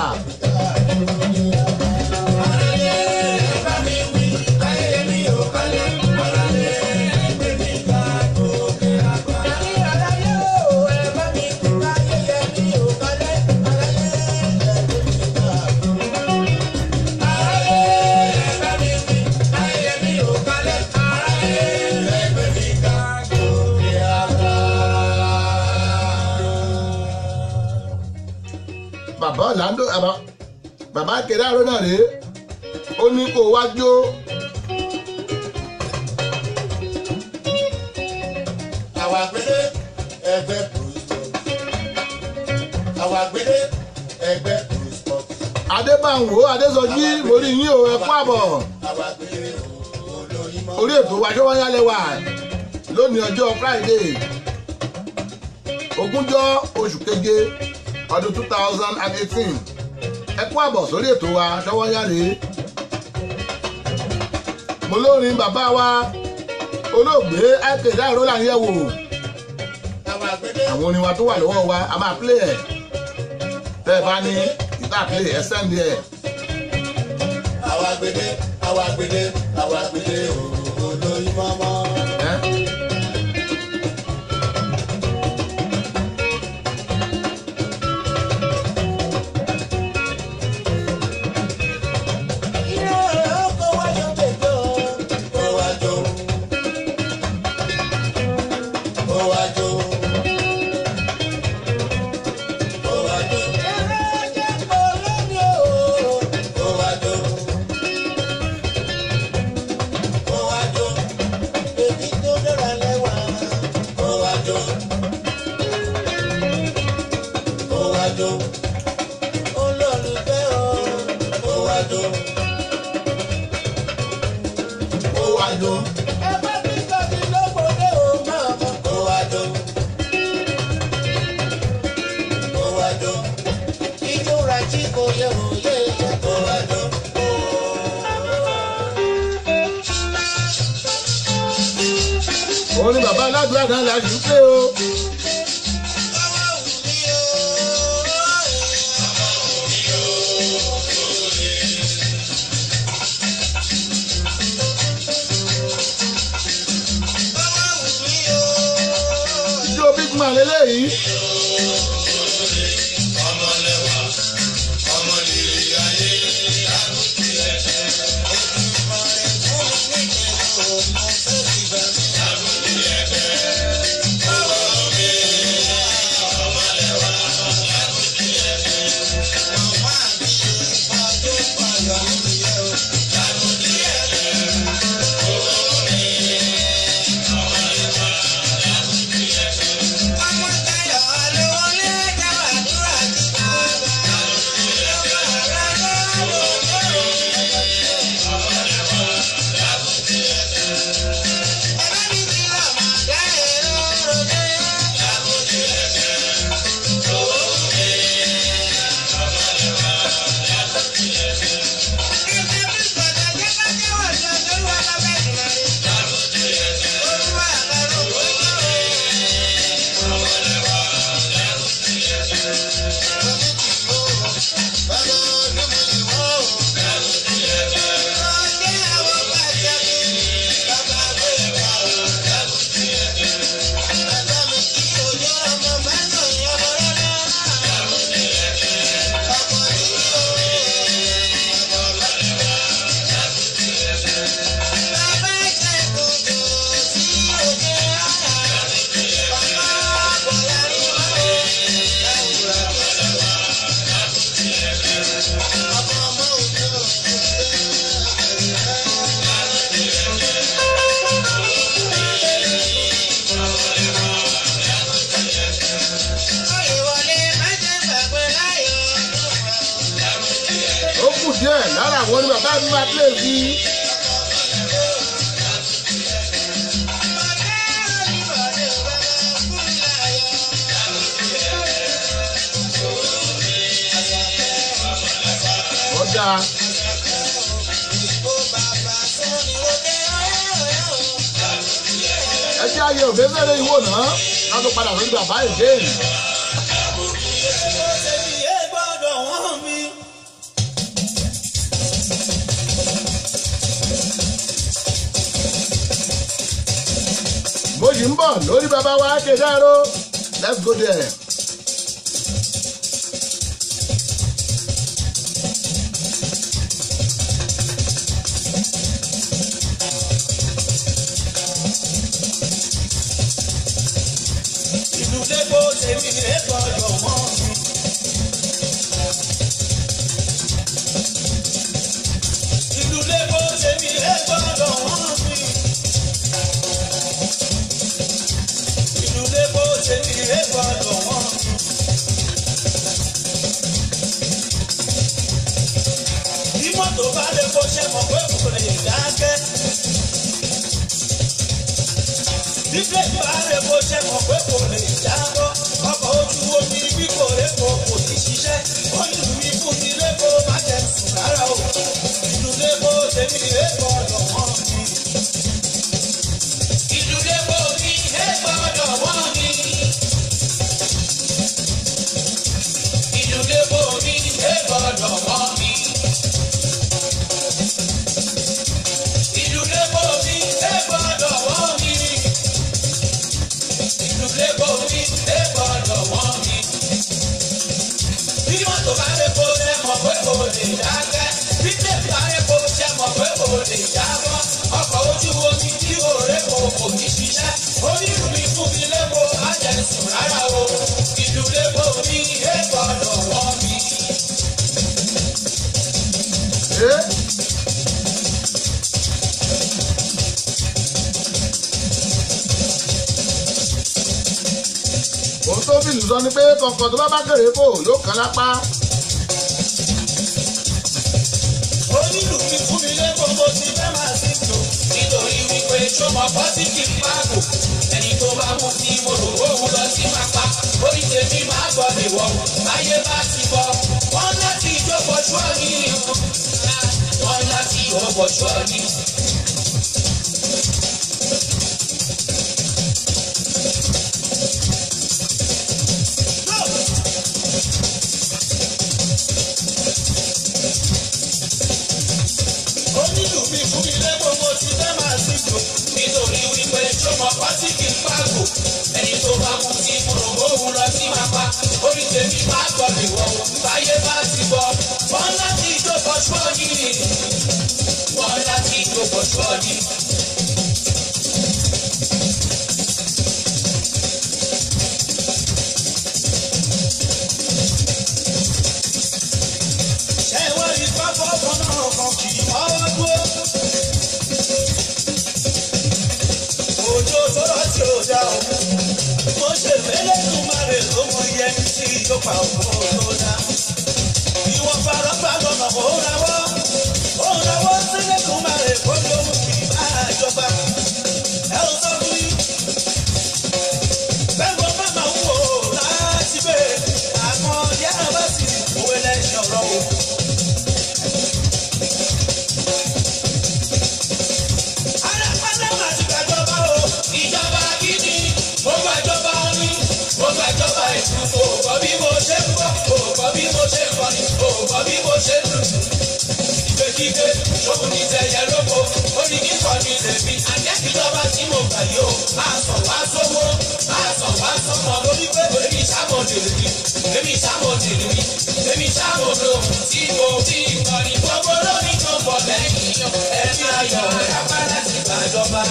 bàbá ọ̀làndó àbá bàbá kẹrẹ àrò náà rèé ó ní kó wá jó Àwọn àgbélé ẹgbẹ́ Bruce Àwọn àgbélé ẹgbẹ́ Bruce Pop. adébáwò adésọjí mo rí yín o ẹ kú àbọ̀ Àwọn àgbélé olóyin mọ́. orí ètò wa ṣé wọ́n yálẹ̀ wà lónìí ọjọ́ friday ogúnjọ́ oṣù keje ọdún two thousand and eighteen ẹ kú àbọ̀ sórí ètò wa ṣọwọ́ yálẹ̀ mo lórin bàbá wa olóògbé akéde àrò là ń yẹ̀ wò Àwọn àgbélé àwọn orin wa tó wà lọ́wọ́ wa a máa play ẹ̀ tẹ́ ẹ bá ní ìta play ẹ send ẹ̀ àwọn àgbélé àwọn àgbélé àwọn àgbélé olóyin mọ́mọ́. ẹ́. Iná ọkọ̀ wájú tètè o. Ó wá jó. Ó wá jó. Ó wá jó. Ẹ̀rọ jẹ́ pọ̀ lónìí o. Ó wá jó. Ó wá jó. Èmi tó dára lẹ́wà. Ó wá jó. Ó wá jó. Olólùfẹ́ o. Ó wá jó ó wá jó. ẹ bá mi sọ́ọ̀tì lóbodè ó máa mọ̀. ó wá jó. ó wá jó. ijó rajì kò yẹ òye yẹ. ó wá jó. orin bàbá aládùúrà náà la sì ń pè o. ijó big man lélẹ́yìí. ó kù díẹ̀ lára àwọn orin bàbá mi máa play sí. ọjà ẹ jẹ́ ayé òbẹ́sẹ̀rẹ̀ ìwò náà ká tó padà lórí bàbá èdè. mo yìí ń bọ̀ lórí bàbá wa kédàró let's go there. ìlú lẹ́kọ̀ọ́ tèmi lè gbọ́dọ̀ mọ́ mi. ìlú lẹ́kọ̀ọ́ tèmi lè gbọ́dọ̀ mọ́ mi. ìlú lẹ́kọ̀ọ́ tèmi lè gbọ́dọ̀ mọ́ mi. bí mọ́tò bá lè kó ṣe mọ̀ pé kò lè dákẹ́. Bíbélì bá rẹ̀ bó ṣe mọ̀ pé kò lè jábọ́. Ọkọ̀ ojú omi bí kò répo kò ní ṣiṣẹ́. Ó ní ìlú mi fún mi lépo má jẹ sùn rárá o. Ìlú lépo tèmi lépo ọ̀dọ̀ wọ́n mi. Ìlú lépo mi lépo ọ̀dọ̀ wọ́n mi. Ìlú lépo mi lépo ọ̀dọ̀ wọ́n mi. Ìlú lépo mi lépo ọ̀dọ̀ wọ́n mi ìlú lẹ́kọ̀ọ́ mi lẹ́kọ̀ọ́ lọ́wọ́ mi. Bí mọ́tò bá lè kó ṣe mọ̀ pé kò lè dákẹ́. Bí tèmi bá lè kó ṣe mọ̀ pé kò lè jábọ́. Ọkọ̀ ojú omi tí òré kò kò ní ṣiṣẹ́. Onírú mi fún mi lẹ́kọ̀ọ́ má jẹ sùn rárá o. Ìlú lẹ́kọ̀ọ́ mi lẹ́kọ̀ọ́ lọ́wọ́ mi. Ṣé òun tó fìlù sọ ni pé kọ̀ọ̀kan tó bá bá kéré kò yóò kán lápá. Onírú mi fún mi lẹ́kọ̀ọ́ mo ti fẹ́ máa sí tò. Nítorí wípé ṣọmọ pọ́sítì páàgò. Ẹni tó bá mú sí mo rò ó lọ sí pápá. Orí tèmi máa gbọ́ lè wọ̀. Ayé bá ti bọ̀. Wọ́n láti jókòó ṣọ́ọ̀nì o. Wọ́n láti jókòó ṣọ́ọ̀nì. wípé ṣọmọ pátí kì í pàgò ẹni tó bá kú sí mòrògbó òun lọ sí máa pa orí tèmi máa gbọ́ lè wọ̀ ọ́ báyé bá ti bọ̀ wọ́n láti ìjókòó ṣọ́ọ̀dì wọ́n láti ìjókòó ṣọ́ọ̀dì. ẹ wá rí pápá ọkọ̀ náà kan kì í ọwọ́ dúró. òjò sọ̀rọ̀ tí ò dá o. mo ṣe fẹ́lẹ́ tún máa rè ló mọ iye tí ìjọba òkú tó dá. ìwọ̀n farọ́gbà lọ́nà ó rawọ́. ó rawọ́ sílẹ̀ tún máa rè kó lóhùn kì í bá ìjọba. ẹ ò sọ fún yín. bẹ́ẹ̀ mo bá máa ń wò ó láti bẹ́ẹ̀. àmọ́ yára bá sì òwe lẹ́yìn ọ̀rọ̀ o. alápàdé máa ti gbàjọba o ìjọba gidi mo gbàjọba ní mo gbàjọba ìsìn òògùn bí mo ṣe ń bọ̀ òògùn bí mo ṣe ń bọ̀ ní òògùn bí mo ṣe ń lù. ìgbèkígbé ṣòwò ní tẹ̀yẹ lóko ó ní kíkọ́ ní tèmi àjẹ́kìjọba tí mo gbà yìí o máa sàn wá sówó máa sàn wá sọ́mọ lórí pé èmi ṣàmòdì mi èmi ṣàmòdì mi èmi ṣàmòdò tí mo fi ìkànnì gbogbo lórí tó bọ̀ lẹ́yìn ẹ̀mí ayọ̀ kápá láti gbàjọba.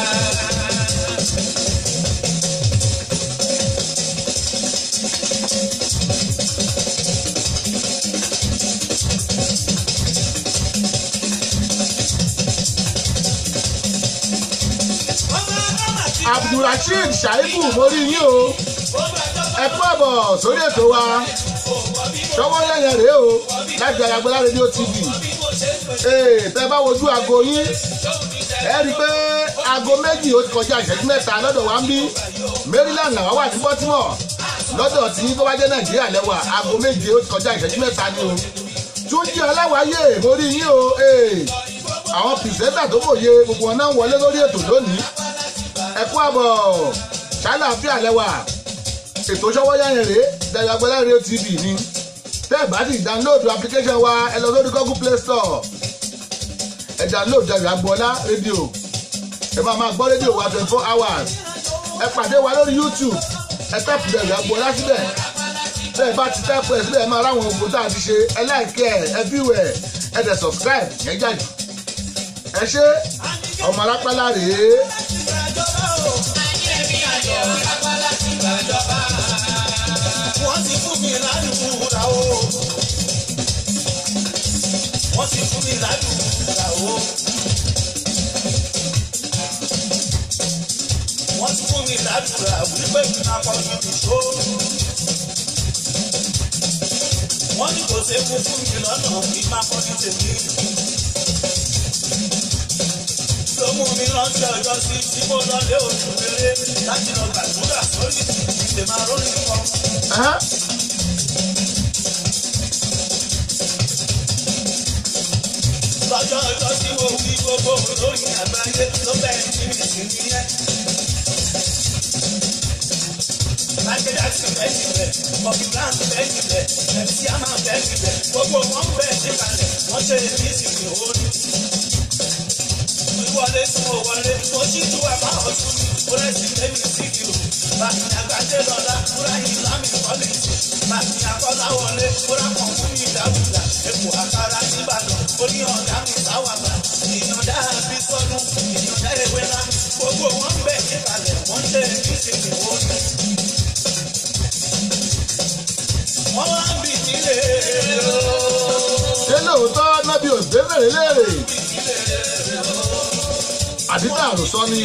abdulrasheed shaibu mo rí yín o ẹ kú ẹ̀bọ̀ sórí ètò wa ṣọwọ́ yẹ̀yẹ̀ rèé o láti Àyàgbọ́lá rédíò tv ee tẹ bá wojú aago yín ẹ rí i pé aago méjì ó ti kọjá ìṣẹ́jú mẹ́ta lọ́dọ̀ wa ń bí maryland làwa wà ní baltimore lọ́dọ̀ tí tó bá jẹ́ nàìjíríà lẹ́wà aago méje ó ti kọjá ìṣẹ́jú mẹ́ta ni o túnjí ọláwáyé mo rí yín o ee àwọn pìrìsẹ́ńtà tó mòye gbogbo wọn náà ń wọlé lórí ètò lónìí ẹ kú àbọ̀ ṣáláàfíà lẹ́wà ètò ṣọwọ́yá yẹn rèé Àyàgbọ́lá rédíò tv ni tẹ́ ẹ̀ bá ti download application wa ẹ lọ sórí google play store ẹ download Àyàgbọ́lá rédíò ẹ máa máa gbọ́ rédíò wa twenty four hours ẹ pàdé wa lórí youtube ẹ tẹ́pù Àyàgbọ́lá síbẹ̀ tẹ́ ẹ bá ti tẹ́pù ẹ síbẹ̀ ẹ máa ráwọn ògùn tá a ti ṣe ẹ láìkẹ́ ẹ ẹ fíwẹ̀ ẹ dẹ̀ subscribe yẹn jáde ẹ ṣe ọmọ alápálá rèé. wọ́n ti fún mi ládùúgbò o. wọ́n ti fún mi ládùúgbò o. wọ́n ti fún mi ládùúgbò wípé kí n máa kọ́ ní ìṣó. wọ́n ní kò séwu fún mi lọ́nà kí n máa kọ́ ní tèmi. ló mú mi rántí ọjọ́ sí tí mo lọ lé oṣù rere láti lọ gbàdúrà sórí ìdè máa rórí kan. Ẹhán. lọ́jọ́ ọjọ́ tí mo wí gbogbo olóyìn àgbáyé ló bẹ̀rẹ̀ sí mi sí nìyẹn. Mákẹ́dá ti bẹ́ẹ̀ níbẹ̀, Bobby Brown bẹ́ẹ̀ níbẹ̀, MC Hammer bẹ́ẹ̀ níbẹ̀, gbogbo wọn bẹ́ẹ̀ ṣe kalẹ̀, wọ́n ṣe èmi sì fi òórùn. Wíwọlé tí mo wọlé, mo ṣí tú àbá ọ̀tún mi, mo rẹ̀ sí lẹ́mi sí kìlò. Bàmí àgbàdé lọ́la, múra yìí lámì kọ́lẹ́jì. Bàmí àkọ́lá wọlé, múra kan fún mi ìdábùdà. Èkó àkàrà nìbàdàn, ó ní ọ̀gá mi sáwàgbà. Ìyọ̀dá àbí sọ́nù, ìyọ̀dá ewé ńlá. Gbogbo wọn bẹ̀ ṣe kalẹ̀, wọ́n ṣe èmi sì fi òórùn. Wọ́n wá ń bì nílé ooo. ṣé lóòótọ́ nábì òṣèré bèrè léèrè àdìgbà àròsọ ni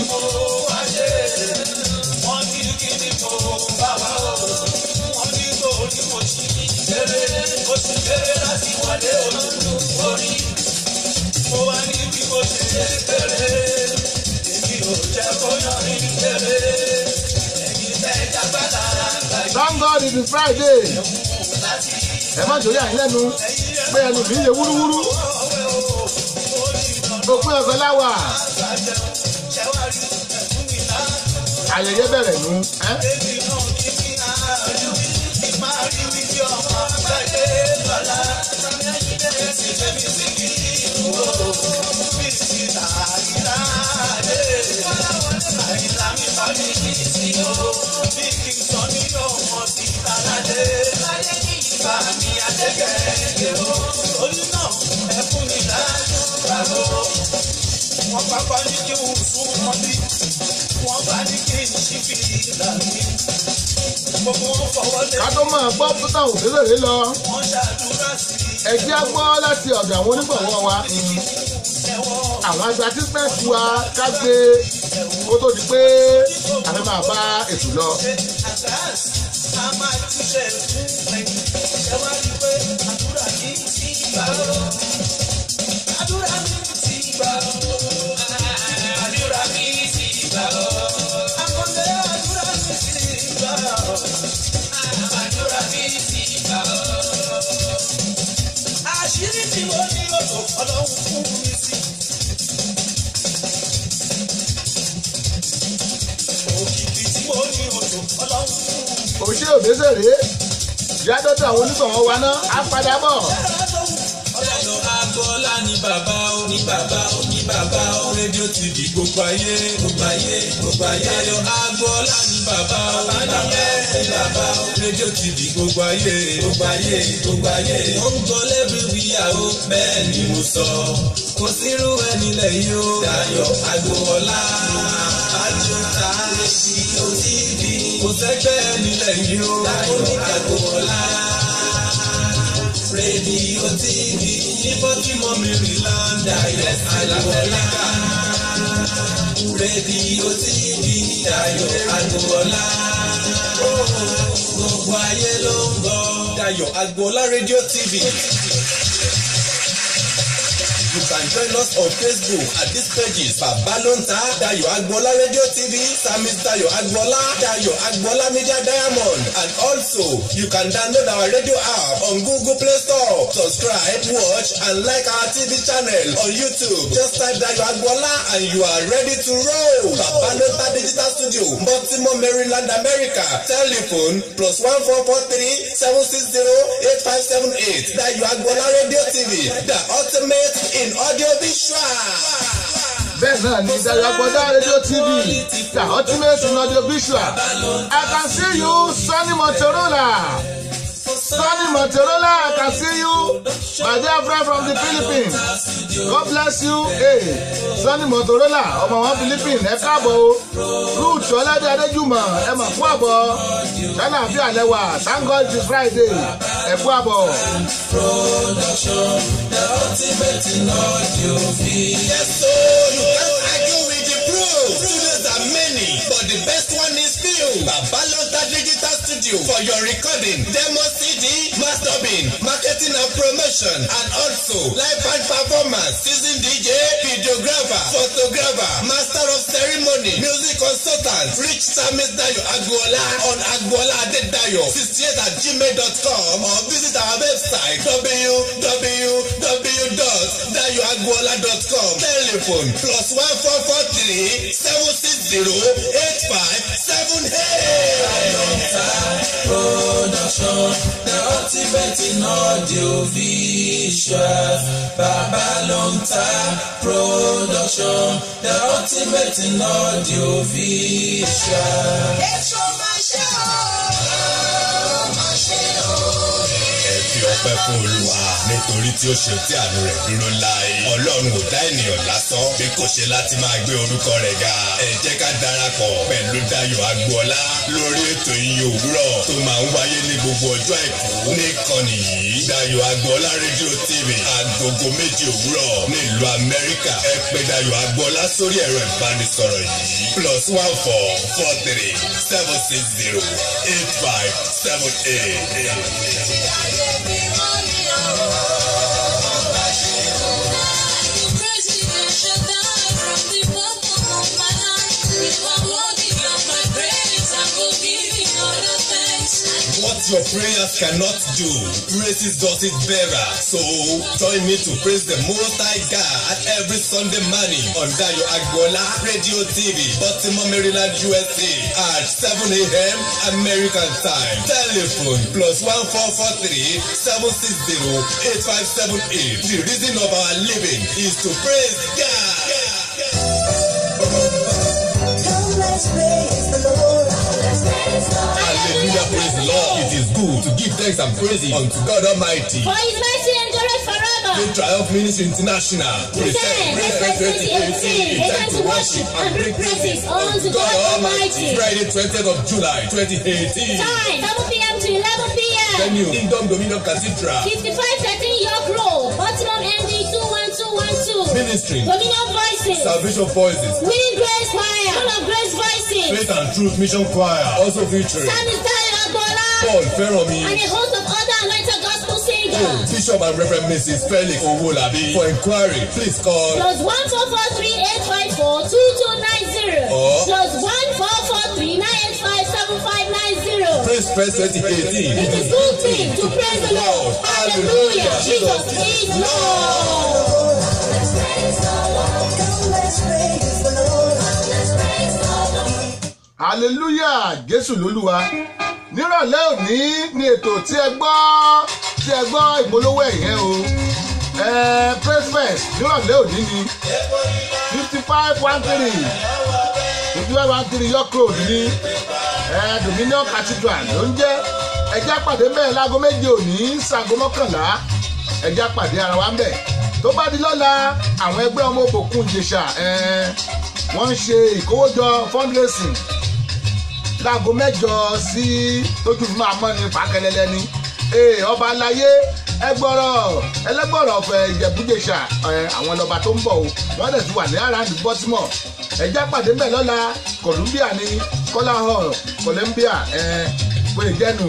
Wọ́n ní kí ni mo bá wá o. Wọ́n ní torí mo ṣì kéré. Mo ṣì kéré láti wọlé olúlu orí. Mo wá ní bí mo ṣe kéré. Èmi ò jẹ́ kó yàn ní kéré. Ẹ̀yin tẹ́ jágbádá àgbà thank god it is friday láti ẹ má jòlí àyín lẹ́nu pé ẹnu mi yẹ wúrúwúrú ọwẹ́ o. Ó ní ìdánwò òpin ọ̀sán láwà àgbàjẹ́. Ṣẹ́wárí ẹ̀fún mi náà. ayẹyẹ bẹ̀rẹ̀ nù ẹ́ Èmi náà kí kí àárín mi kí máa rí mi bí ọmọ àgbáyé lọ́la. Ẹ̀sìn tẹ̀mí sí kí ìlú o. Bí sí àyílá dé. Àyílá ní kí n sí o bí kí n sọ ní ọmọ ti aládé láyé ní ìgbà mi adégẹ̀ẹ́gẹ̀ o orí náà ẹ fún mi lájú bravo wọ́n pápá ní kí n sún wọn bí wọ́n bá ní kí n ṣí fi ìlà mi gbogbo wọn fọwọ́ lé ká tó máa gbọ́ pátá òṣèré lọ wọ́n ṣàdúrà sí ẹ jẹ́ á gbọ́ láti ọ̀dọ̀ àwọn onígbọ̀wọ́ wa ẹ̀wọ̀n àwọn advertisement wa ká gbé kó tó di pé àfi máa bá ètò lọ. àgáàs a máa túṣe fún ẹ̀yìn ẹ wá rí i pé àdúrà ní ti gbà ó àdúrà ní ti gbà ó àdúrà ní ti gbà ó àkọlé àdúrà ní ti gbà ó àdúrà ní ti gbà ó àṣírí tí mo ní lọ́dọ̀ ọlọ́run fún mi sí. òkìkí tí mo ní lọ́dọ̀ ọlọ́run fún mi sí. òṣèré òbésèré ìyá dọ́tà àwọn onígbọ̀wọ́ wa náà á padà bọ̀. Ọlọ́run agbọ́lá ní bàbá ó ní bàbá ó ní bàbá ó rédíò tv gbogbo ayé gbogbo ayé gbogbo ayé. Ayọ̀ agbọ́lá ní bàbá ó ní bàbá ó ní bàbá ó rédíò tv gbogbo ayé gbogbo ayé gbogbo ayé. Ó ń gbọ́ lẹ́bí wíyàwó bẹ́ẹ̀ ni mo sọ. Kò sírú ẹni lẹ́yìn ó. Dayọ̀ agbọ́lá àjọta rédíò tv. Kò sẹ́gbẹ́ ẹni lẹ́yìn ó. Dayọ̀ agbọ́lá rédíò tv níbo tí mo mi rí lọ́ndà yes àlàbọ̀lá rédíò tv Dayọ̀ Agboola gbogbo ayé ló ń gbọ́. Dayọ̀ Agboola rédíò tv. You can join us on Facebook at these pages Babalonta Dayo Agboola Radio TV, Samis Dayo Agboola, Dayo Agboola Media Diamond, and also you can download our radio app on Google Play Store. Subscribe, watch, and like our TV channel on YouTube. Just type Dayo Agboola and you are ready to roll. Babalonta Digital Studio, Baltimore, Maryland, America. Telephone plus one four four three seven six zero eight five seven eight. Dayo Agboola Radio TV, the ultimate in audio visual. bẹ́ẹ̀ náà ni Dayo Agboola rédíò tv the ultimate in audio visual i can see you Sunny Motorola Sunny Motorola i can see you my dear friend from the Philippines god bless you hey Sunny Motorola ọmọ wọn Philippines ẹ káàbọ̀ o ruth ọlẹ́dẹ̀ adéjúmọ̀ ẹ mọ̀ fún àbọ̀ ṣáná àfi àlẹ́ wà thank god it's friday ẹ fún àbọ̀. Production, the ultimate in audio video. Yes, so you can't argue with the pros. Studios are many, but the best one is few. Babalota Digital Studio for your recording, demo CD, mastering, marketing and promotion, and also live band performance, season DJ, videographer, photographer, master of ceremony, music consultant, reach Samis Dayo Agboola on Agboola Adedayo 68 at gmail.com or visit our website www.dayoagboola.com. Telephone plus one four four three seven six zero eight five seven eight. Production, the ultimate in audio visual. Babalonta Production, the ultimate in audio visual. Èso máa ṣe ọ́, máa ṣe ọ́. ẹ fi ọpẹ́ fún olúwa nítorí tí ó ṣe tí àánú rẹ̀ dúró láé ọlọ́run ò dá ènìyàn lásán bí kò ṣe láti máa gbé orúkọ rẹ̀ ga ẹ jẹ́ ká darapọ̀ pẹ̀lú Dayọ̀ Agboola lórí ètò ìyìn òwúrọ̀ tó máa ń wáyé ní gbogbo ọjọ́ àìkú níkànnì yìí Dayọ̀ Agboola rédíò tv agogo méje òwúrọ̀ nílùú amẹ́ríkà ẹ pè Dayọ̀ Agboola sórí ẹ̀rọ ìbánisọ̀rọ̀ yìí plus one four four three seven six zero eight five seven eight. Ayé mi mọ́ ni ọ̀rọ̀. What your prayers cannot do, praises does it better. So join me to praise the Most High God every Sunday morning on Dayo Agboola Radio TV, Baltimore, Maryland, USA at 7 a.m. American time. Telephone plus one four four three seven six zero eight five seven eight. The reason of our living is to praise God. Come let's praise Hallelujah, praise the Lord. It is good to give thanks and praises unto God Almighty. For his mercy endureth forever. The Triumph Ministry International present Present Praise Fest 2018 a time to worship and bring praises unto God Almighty. Friday 20th of July 2018. Time 7 p.m. to 11 p.m. Venue Kingdom Dominion Cathedral. 5513 York Road, Baltimore MD 21212. Ministry Dominion Voices. Salvation Voices. Winning Grace Choir. Full of Grace Voices. Faith and Truth Mission Choir. Also featuring Sammy Tayo Agbola. Paul And Feromi. a host of other anointed gospel singers. Bishop and Reverend Mrs. Felix Owolabi. For inquiry, please call Plus one four four three eight five four two two nine zero. Or- Plus one four four three nine eight five seven five nine zero. Praise Fest 2018. It is good thing to praise the Lord. Hallelujah. Jesus is Lord. hallelujah jésù lólúwa nírọ̀lẹ́ òní ni ètò tí ẹ gbọ́ tí ẹ gbọ́ ìpolówó ẹ̀yẹn o ẹ praise fest nírọ̀lẹ́ òní ni fifty five one three fifty five one three york road ní ẹ dominion cathedral ló ń jẹ́ ẹjá pàdé bẹ́ẹ̀ láago méje òní sago mọ́kànlá ẹjá pàdé ara wa ń bẹ̀ tó bá di lọ́la àwọn ẹgbẹ́ ọmọ òbòkun ìjèṣà ẹ wọ́n ń ṣe ìkówójọ fundraising láago mẹ́jọ sí tójú fún máa mọ́ ní pàkẹ́lẹ́lẹ́ ní ee ọba aláyé ẹgbọ́rọ̀ ẹlẹ́gbọ̀rọ̀ ọ̀fẹ́ ìjẹ̀bújẹsà ẹ àwọn lọ́ba tó ń bọ̀ o wọ́n dẹ̀ ti wà ní around baltimore ẹjẹ́ pàdé mbẹ̀ lọ́la columbia ní kọ́lá hall columbia ẹ pé jẹ́nu.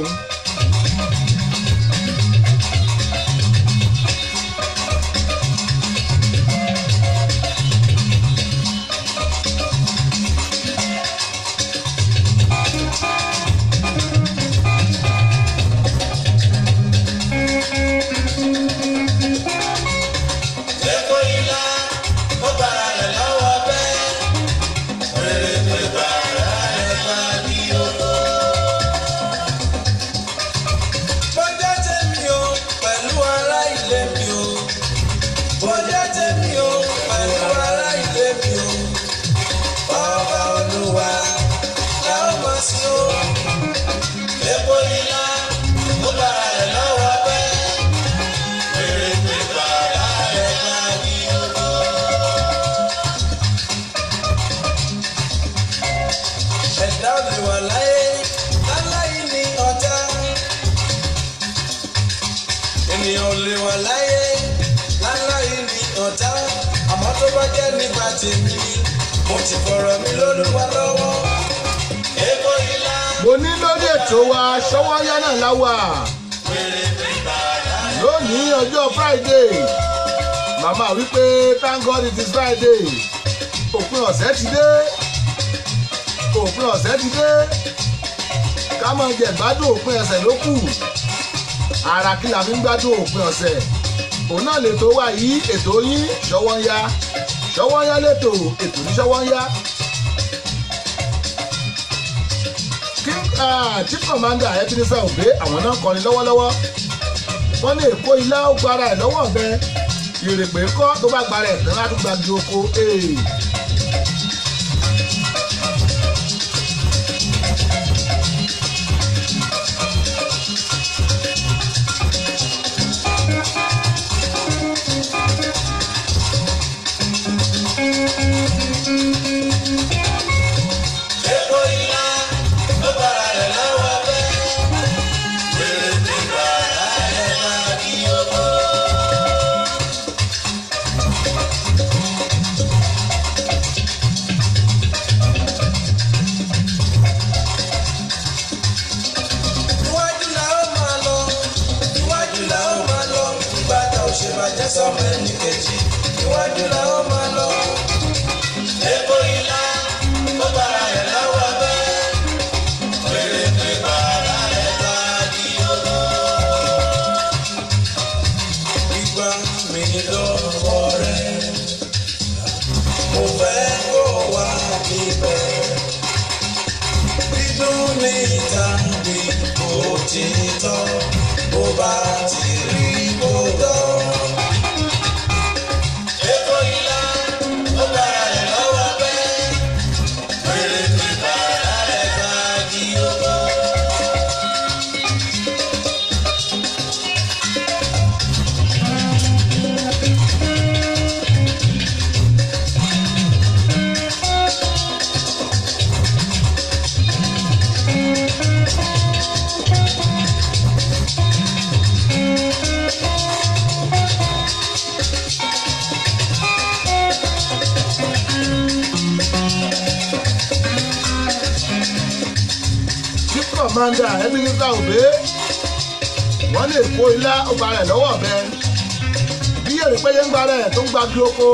Epo ilá, ó bára rẹ̀ lọ́wọ́ bẹ́ẹ̀. Rere pé bàrà rẹ̀ bá ní owó. Bọ́jà tèmi o, pẹ̀lú ará ilé mi o. Bọ́jà tèmi o, pẹ̀lú ará ilé mi o. Ọba Olúwa la ó máa sí o. Epo ilá, ó bára rẹ̀ lọ́wọ́ bẹ́ẹ̀. Rere pé bàrà rẹ̀ bá ní owó. ẹ̀dá ò lè wà láyé láláyé ní ọjà. ènìyàn ò lè wà láyé láláyé ní ọjà. àmọ́ tó bá jẹ́ nípa tèmi mo ti fọ̀rọ̀ mi lólúwa lọ́wọ́. èèpo ìlà mo ní lórí ètò wa ṣọwọ́ yá náà láwà lónìí ọjọ́ friday màmá wípé thank god it is friday òpin ọ̀sẹ̀ ti dé òpin ọ̀sẹ̀ ti dé ká máa jẹ gbádùn òpin ọ̀sẹ̀ ló kù ara kí la fi ń gbádùn òpin ọ̀sẹ̀ òun náà lètò wa yìí ètò yín ṣọwọ́ ń yá ṣọwọ́ ń yá lètò ètò ní ṣọwọ́ ń yá. king ah, chief commander ebenezer obe àwọn náà kọrin lọ́wọ́lọ́wọ́ wọ́n ní èkó ilá ó gbára ẹ̀ lọ́wọ́ ọ̀bẹ ìrèpè kọ́ tó bá gbára ẹ̀ tán látún gbági oko ee. èèpo ìlà ó bára rẹ̀ lọ́wọ́ bẹ́ẹ̀. rere pé bàrà rẹ̀ bá ní owó. commander ebenezer obe wọ́n lè kó ilá ọgbà rẹ̀ lọ́wọ́ ọ̀bẹ bí èrè péye ń gba rẹ̀ tó ń gba bí oko.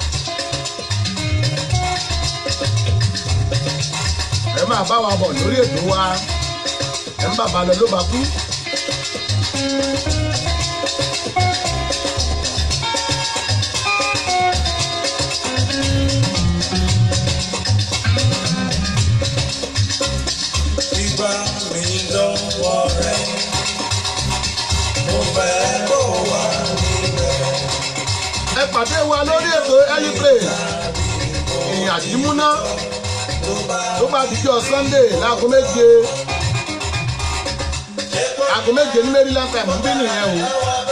ẹ máa bá wa bọ̀ lórí ètò wa ẹ ń bàbá lọ ló bá kú. Gbígbá mi lọ́wọ́ rẹ̀, mo fẹ́ kó wà níbẹ̀. ẹ pàdé wa lórí ètò early play ìyìn àdìmúná tó bá dijọ́ sunday láago méje aago méje ní maryland time ń bí nìyẹn o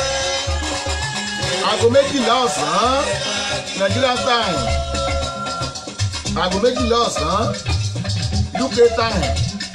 aago méjìlá ọ̀sán nigeria time aago méjìlá ọ̀sán uk time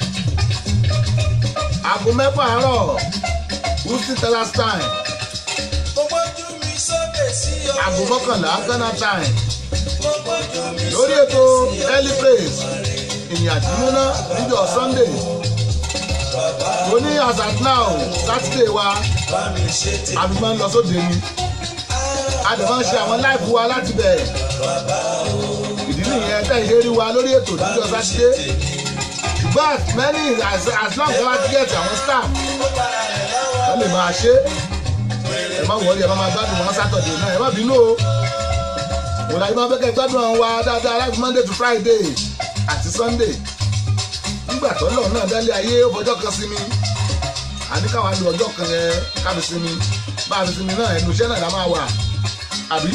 aago mẹ́fà àárọ̀ houston texas time Mo gbójú mi sókè sí ọ. aago mọ́kànlá ghana time Mo gbójú mi lórí ètò early praise ìyìn àdìmúná níjọ́ sunday tó ní as at now saturday wa bá mi ṣe ti a fi máa ń lọ sóde ni a dẹ̀ máa ń ṣe àwọn láìpù wa láti bẹ̀ ìdí nìyẹn tẹ̀ ṣe rí wa lórí ètò níjọ́ saturday ṣùgbọ́n as many as as long as wọ́n ti get àwọn staff wọ́n lè máa ṣe ẹ má wọlé ẹ má máa gbádùn wọn saturday náà ẹ má bínú o òun àyè máa fẹ́ kẹ́ gbádùn àwọn wa dáadáa láti monday to friday àti sunday nígbà tó lọ náà dálé ayé ó fọjọ́ kan sí mi àní káwa lu ọjọ́ kan yẹn kábi sinmi bá a fi sinmi náà ẹnu iṣẹ́ náà la máa wà àbí.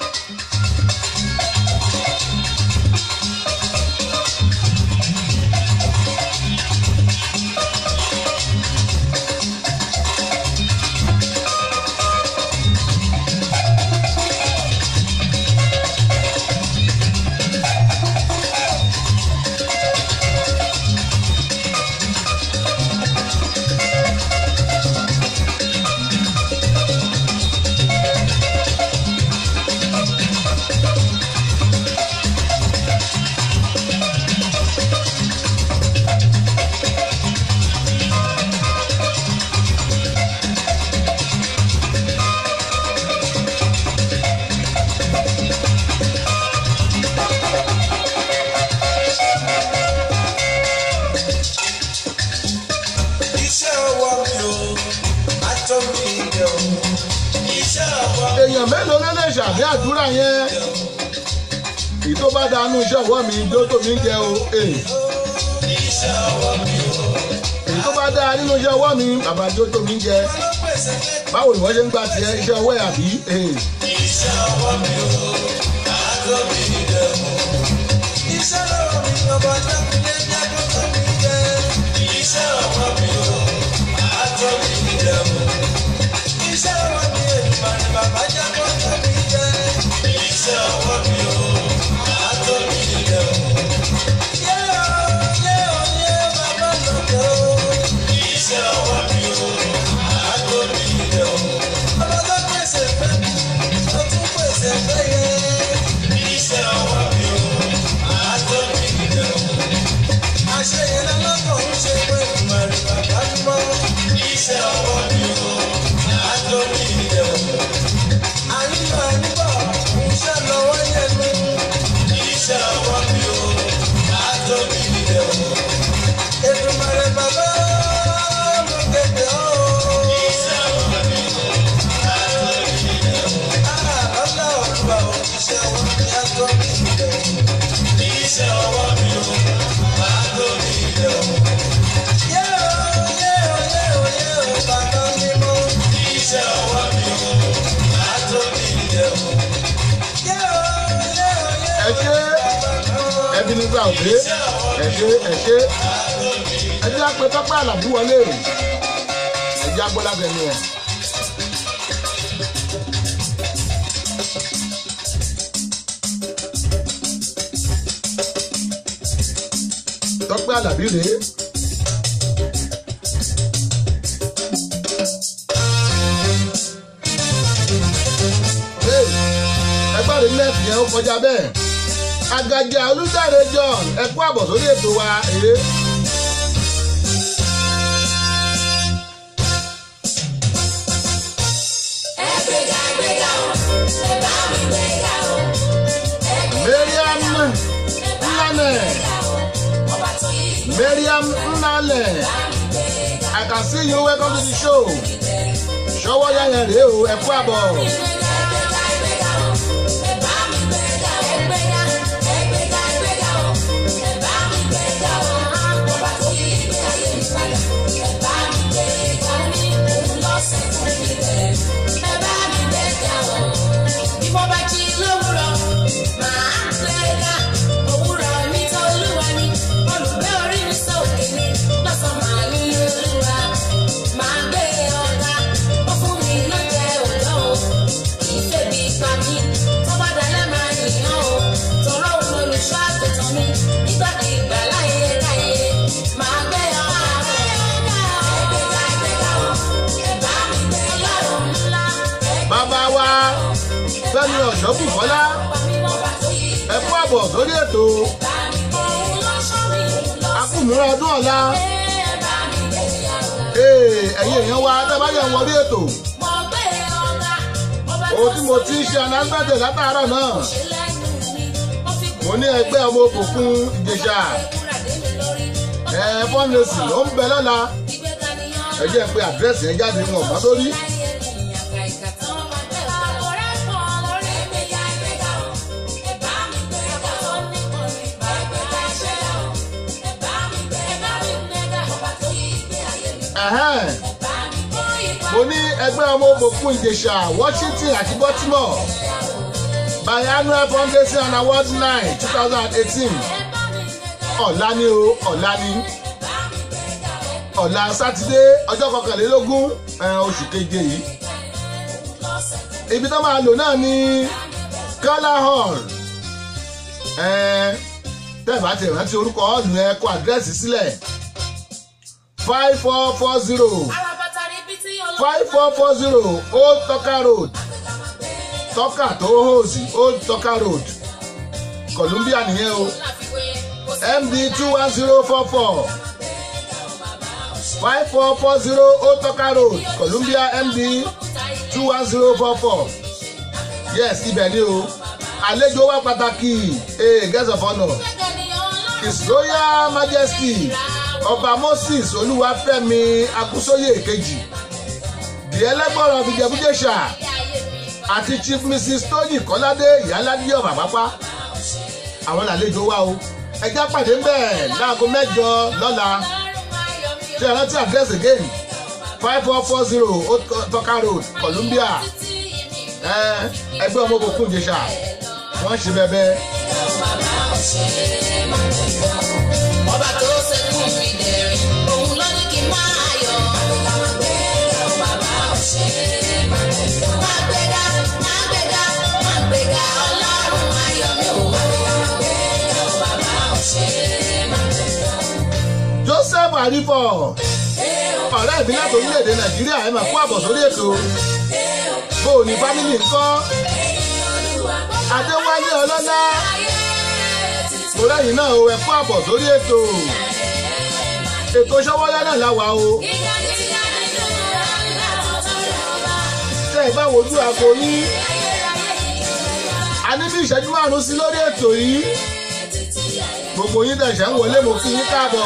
iṣẹ́ ọwọ́ mi o, àtọ́ mi ilẹ̀ o. Iṣẹ́ ọwọ́ mi èèyàn mélòó ló lè ṣàmì àdúrà yẹn èyí tó bá dánú iṣẹ́ ọwọ́ mi jó tó mi ń jẹ o eh. iṣẹ́ ọwọ́ mi o. èyí tó bá dá nínú iṣẹ́ ọwọ́ mi bàbá jó tó mi ń jẹ Ló pèsè lẹ́kọ̀ọ́ báwo ni wọ́n ṣe ń gbà tiẹ̀ iṣẹ́ ọwọ́ ẹ̀ àbí eh. iṣẹ́ ọwọ́ mi o, àtọ́ mi ilẹ̀ o. Iṣẹ́ ọwọ́ mi ọba dákúndé jábọ́ tó mi jẹ. Iṣẹ́ ọwọ́ mi o, àtọ́ mi ilẹ̀ o. Iṣẹ́ ọwọ́ mi ènìyàn ni bàbá jábọ́ tó mi jẹ. Iṣẹ́ ọwọ́ mi o, àtọ́ mi ilẹ̀ o. Yé o, yé o, yé bàbá lókè o. Iṣẹ́ ọwọ́ mi o, àtọ́ mi ilẹ̀ o. Ọba tó pèsè fẹ́ mi, ó tún pèsè fẹ́ yẹ. Iṣẹ́ ọwọ́ mi o, àtọ́ mi ilẹ̀ o. Àṣeyẹ lọ́lọ́kọ̀ ń ṣe pé ìmọ̀ràn bàbá dúró. Iṣẹ́ ọwọ́ mi o, àtọ́ mi ilẹ̀ o. Àyíká níbọ̀, iṣẹ́ lọ́wọ́ yẹnu. Iṣẹ́ ọwọ́ mi o, àtọ́ mi ilẹ̀ o. Èdùmàrè bàbá mo kéde ọ́. Iṣẹ́ ọwọ́ mi o, àtọ́ mi ilẹ̀ o. Ọlá olúwa ò iṣẹ́ ọwọ́ mi àtọ́ mi ilẹ̀ o. Iṣẹ́ ọwọ́ mi o, àtọ́ mi ilẹ̀ o. Yé o, yé o, yé o, yé o, bàbá mi mọ́. Iṣẹ́ ọwọ́ mi o, àtọ́ mi ilẹ̀ o. Yé o, yé o, yé o, ẹ ṣe ẹbí nígbà òde ẹ ṣe ẹ ṣe ẹ jẹ́ àpè tọ́pẹ́ àlàbí wọlé ẹ jẹ́ agbọ́lábẹ́nu ẹ̀. tọ́pẹ́ àlàbí rèé. Hey, ẹgbẹ́ rẹ̀ nẹ́ẹ̀tì yẹn ó kọjá bẹ́ẹ̀. Àgàjà Olúdáre John ẹ kú àbọ̀ sórí ètò wa èé. mariam nnane mariam nnale i can see you welcome to the show ṣọwọ́ yẹn rèé o ẹ kú àbọ̀. Nígbàkigbà láyé káyé, máa gbé ọ̀gá. Ẹgbẹ́ga ẹgbẹ́ga o, ẹ̀bá mi gbé ọlọ́run ńlá. bàbá wa fẹ́mi ọ̀ṣọ́bùkọ́lá ẹ kú àbọ̀ sórí ètò akúmúra ọdún ọ̀la Ee, ẹ̀yin èèyàn wa tẹ́ bá yẹ ń wọlé ètò ohun tí mo ti ń ṣe anágbàdé látàárọ̀ náà mo ní ẹgbẹ́ ọmọ òkùnkùn ìjẹ̀ṣà ẹ fọ́nrẹ́sì ló ń bẹ lọ́la ẹ jẹ́ pé àdírẹ́sì ẹ jáde wọn mọ́ sórí Ẹ̀hẹ́n. mo ní ẹgbẹ́ ọmọ òkùnkùn ìjẹ̀ṣà washington àti baltimore biannual fundraising and award night two thousand and eighteen ọ̀la ni o ọ̀la ni ọ̀la sátidé ọjọ́ kọkànlélógún ẹ̀, oṣù keje yìí ibi tó máa lò náà ni kọ́lá hall ẹ̀, tẹ́ ẹ̀ bá ti rántí orúkọ hall yẹn kọ àdírẹ́sì sílẹ̀ five four four zero five four four zero old toka road toka tó hòsì old toka road columbia nìyẹn o md two one zero four four five four four zero old toka road columbia md two one zero four four yes ibẹ̀ ni o àlejò wa pàtàkì ee guest of honour his royal majesty ọba moses olúwafẹ́mi akúsóyè kejì di ẹlẹ́gbọ̀rọ̀ fìjẹ́bújẹ́sà àti chief mrs tóyìn kọ́ládé ìyáládé ọ̀bà pápá àwọn làlejò wa o ẹjá pàdé ń bẹ̀ láago mẹ́jọ lọ́la ṣe é rántí address again five four four zero tọ́ka road columbia ẹ, ẹgbẹ́ ọmọ òkùnkùn ìjẹsà wọ́n ṣe bẹ́ẹ̀ bẹ́ẹ̀. Ọba tó ṣẹ́kù fi dẹ̀rìn, òun ló ní kí n máa yọ̀. Bàbá ọ̀ṣẹ́ máa gbéga, máa gbéga, máa gbéga, ọlọ́run ayọ̀ mi ò. Bàbá ọ̀ṣẹ́ máa gbéga. joseph arifo ọ̀rẹ́ mi láti orílẹ̀-èdè nàìjíríà ẹ̀ máa kó àbọ̀ sórí ètò bó o ní fámìlì ńkọ́ adéwálé ọlọ́lá mo lẹ́yìn náà o ẹ̀ kó àbọ̀ sórí ètò ètò ṣọwọ́lá náà láwa o tẹ́ ẹ bá wojú aago yín a ní bí ìṣẹ́jú márùn-ún sí lórí ètò yìí gbogbo yín tẹ̀sẹ̀ ń wọlé mo kí yín káàbọ̀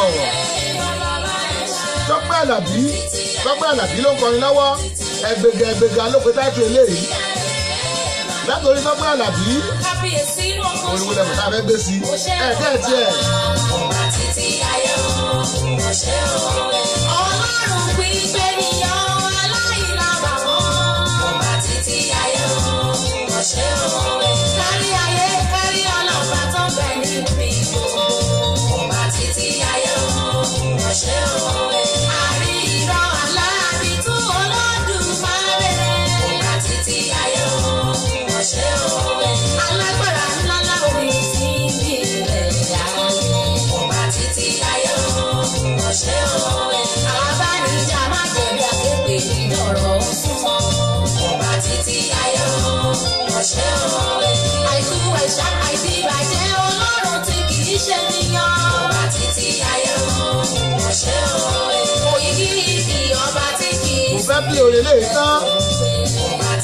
tọ́pẹ́ àlàbí tọ́pẹ́ àlàbí ló ń kọrin lọ́wọ́ ẹgbẹ̀gẹ̀ ẹgbẹ̀gẹ̀ ló pe táìtù eléyìí látòrí tọ́pẹ́ àlàbí Kábíyèsí inú ọkọ̀ olùwẹ̀lẹ̀ kò tá a fẹ́ gbé sí ẹ̀ bẹ́ẹ̀ tiẹ̀ Ọba títí ayé o, ọ̀ṣẹ́ o. Ọlọ́run gbígbé níyàn aláìlábàwọ́. Ọba títí ayé o, ọ̀ṣẹ́ o. Kárí ayé, kárí ọlọ́ba tó bẹ̀ níbi gbogbo. Ọba títí ayé o, ọ̀ṣẹ́ o. Àrí irọ́ aláàbí tó Olódùmarè. Ọba títí ayé o, ọ̀ṣẹ́ o. Alágbára ńlá láwọn ti ń bí ilẹ̀ yàrá. Ọba títí ayé o, ọ̀ṣẹ́ o. Abánijà má jẹ̀bi àkékè nínú ọ̀rọ̀ súnmọ́. Ọba títí ayé o, ọ̀ṣẹ́ o. Àìkú ẹ̀ṣá àìsí ìbàjẹ́ Ọlọ́run tí kì í ṣe níyàn. Ọba títí ayé o, ọ̀ṣẹ́ o. Òyìnbí ìdí ọba tí kì í mo fẹ́ bí òye lè tán Ọba títí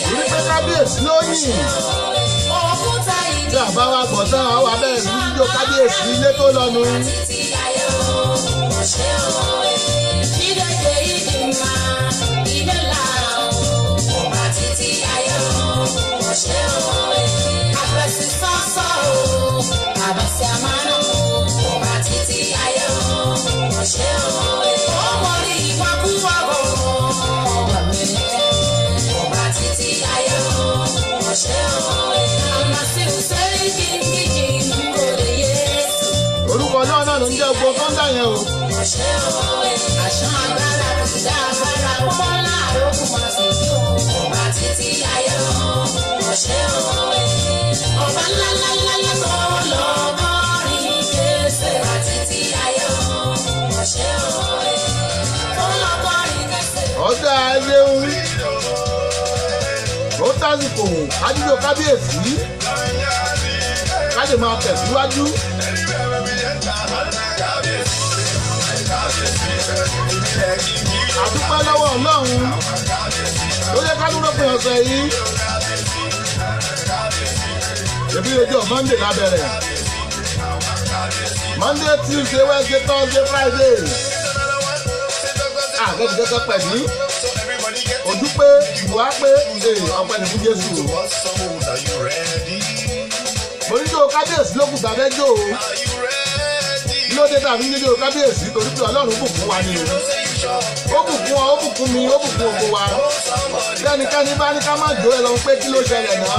torí pé kábíyèsí ló yìn òkúta tí ìdí àbá wa gbọ̀ tán àwọn abẹ́rẹ́ sí jíjó kábíyèsí ilé tó lọ́nu títí ayé o ọ̀ṣẹ́ o ìdẹ́gbẹ́ ìdí máa ìdẹ́là o ọba títí ayé o ọ̀ṣẹ́ o àbẹ̀sí sọ́sọ́ o àbẹ̀sí àmàlà o ọba títí ayé o ọ̀ṣẹ́ o ọmọ rí ìwàkúwà o ọba mi ọba títí ayé o ọ̀ṣẹ́ o àmàsí òṣèré kìkìkì kò lè yé orúkọ náà náà ló ń jẹ́ gbogbo tó ń dà yẹn o ọ̀ṣẹ́ òwe àṣà agbára kùdà agbára pọ́n láàárọ̀ kù máa sì kí o. ọba títí ayé o ọ̀ṣẹ́ òwe ọba ńláńláńlá tó lọ bọ́rin kése. ọba títí ayé o ọ̀ṣẹ́ òwe tó lọ bọ́rin kése. ọ̀dà ẹlẹ́hùn ó tásìkò kájíjó kábíyèsí ká lè máa tẹ̀síwájú àdúpẹ́ lọ́wọ́ ọlọ́run ló yẹ ká dúró pé ọ̀sẹ̀ yìí ebi rédíò monday lábẹ́rẹ̀ monday tuesday wednesday thursday friday àgẹ́gẹ́gẹ́ pẹ̀lú ojú pé ìwà pé ee ọpẹ́ ní fún jésù mo ní jó kábíyèsí ló kù tàbẹ́ jó o kí ló dé tàbí nílé o kábíyèsí torí pé ọlọ́run bùkún wa ni o ó bùkún ọ ó bùkún mi ó bùkún oko wa tẹnikẹ́ni bá ní ká má jó ẹ lọ pé kí ló ṣẹlẹ̀ náà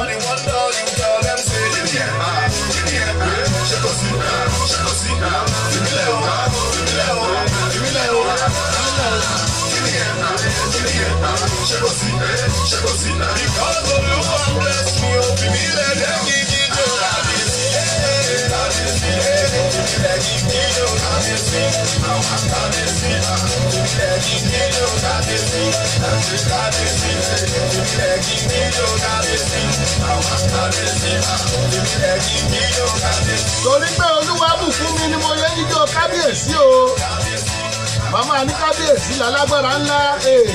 torí pé olúwa bùkún mi ni mo yẹ jíjó kábíyèsí o màmá ní kábíyèsí lálágbára ńlá ee.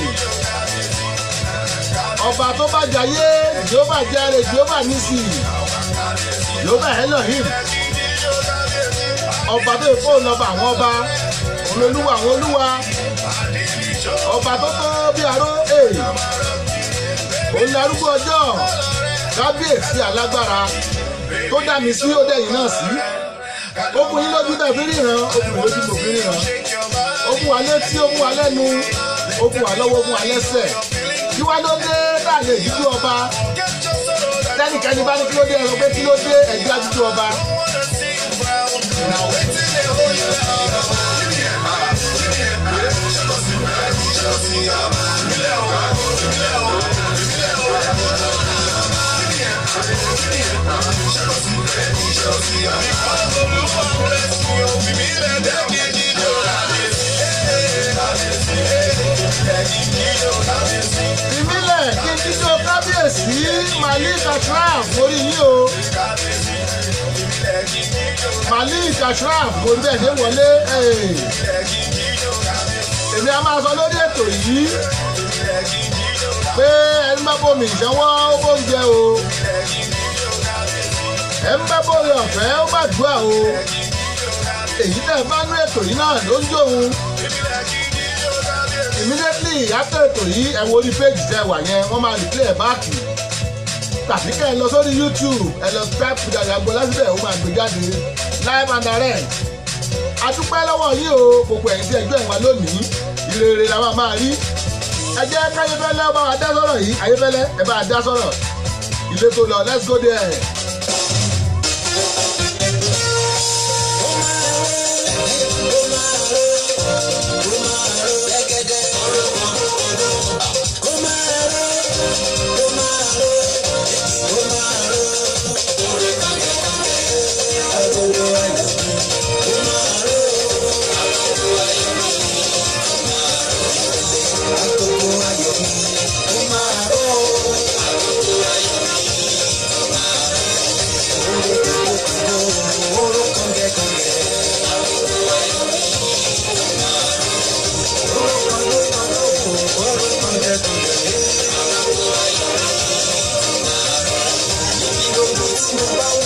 ọba tó bá jayé jehova jare jehova nisi jehova elohim ọba tó èkó lọba àwọn ọba olólùwà àwọn olúwa ọba tó tó bí aró ee. òun larúgbó ọjọ́ kábíyèsí alágbára tó dá mi sí ó dẹ̀yìn náà sí ó fún yín lójú tẹ̀ fi ríran ó fún mi lójú mo fi ríran ó fún wa létí ó fún wa lẹ́nu ó fún wa lọ́wọ́ ó fún wa lẹ́sẹ̀ kí wá ló dé tá a lè dúdú ọba tẹ́nìkẹ́ni bá ní kí ló dé ẹ̀rọ pé kí ló dé ẹ̀jú àdúdú ọba. ìmílẹ̀ kí n jíjó kábíyèsí malik ashraf mórí yín o malik ashraf mo rí bẹ́ẹ̀ ṣe wọlé ee. èmi a máa sọ lórí ètò yìí pé ẹni bá bomi ìṣẹ́wọ́ ó bóúnjẹ o ẹni bá bóore ọ̀fẹ́ ó bá dùá o èyí tẹ̀ bá nú ètò yìí náà ló ń jóun immediately after ètò yìí ẹ wo orí péjì tẹ wà yẹn wọ́n máa replay ẹ̀ báàkì tàbí kẹ́ ẹ lọ sórí youtube ẹ lọ subscribe to Dàda Agboola síbẹ̀ ó máa gbé jáde live and direct adúpẹ́ lọ́wọ́ yín o gbogbo ẹ̀yin tí ẹjọ́ ìwà lónìí ìrere la máa máa rí ẹ jẹ́ káyéfẹ́lẹ́ bá wa dá sọ̀rọ̀ yìí ayéfẹ́lẹ́ ẹ bá wa dá sọ̀rọ̀ ilé tó lọ let's go there. tí mo bá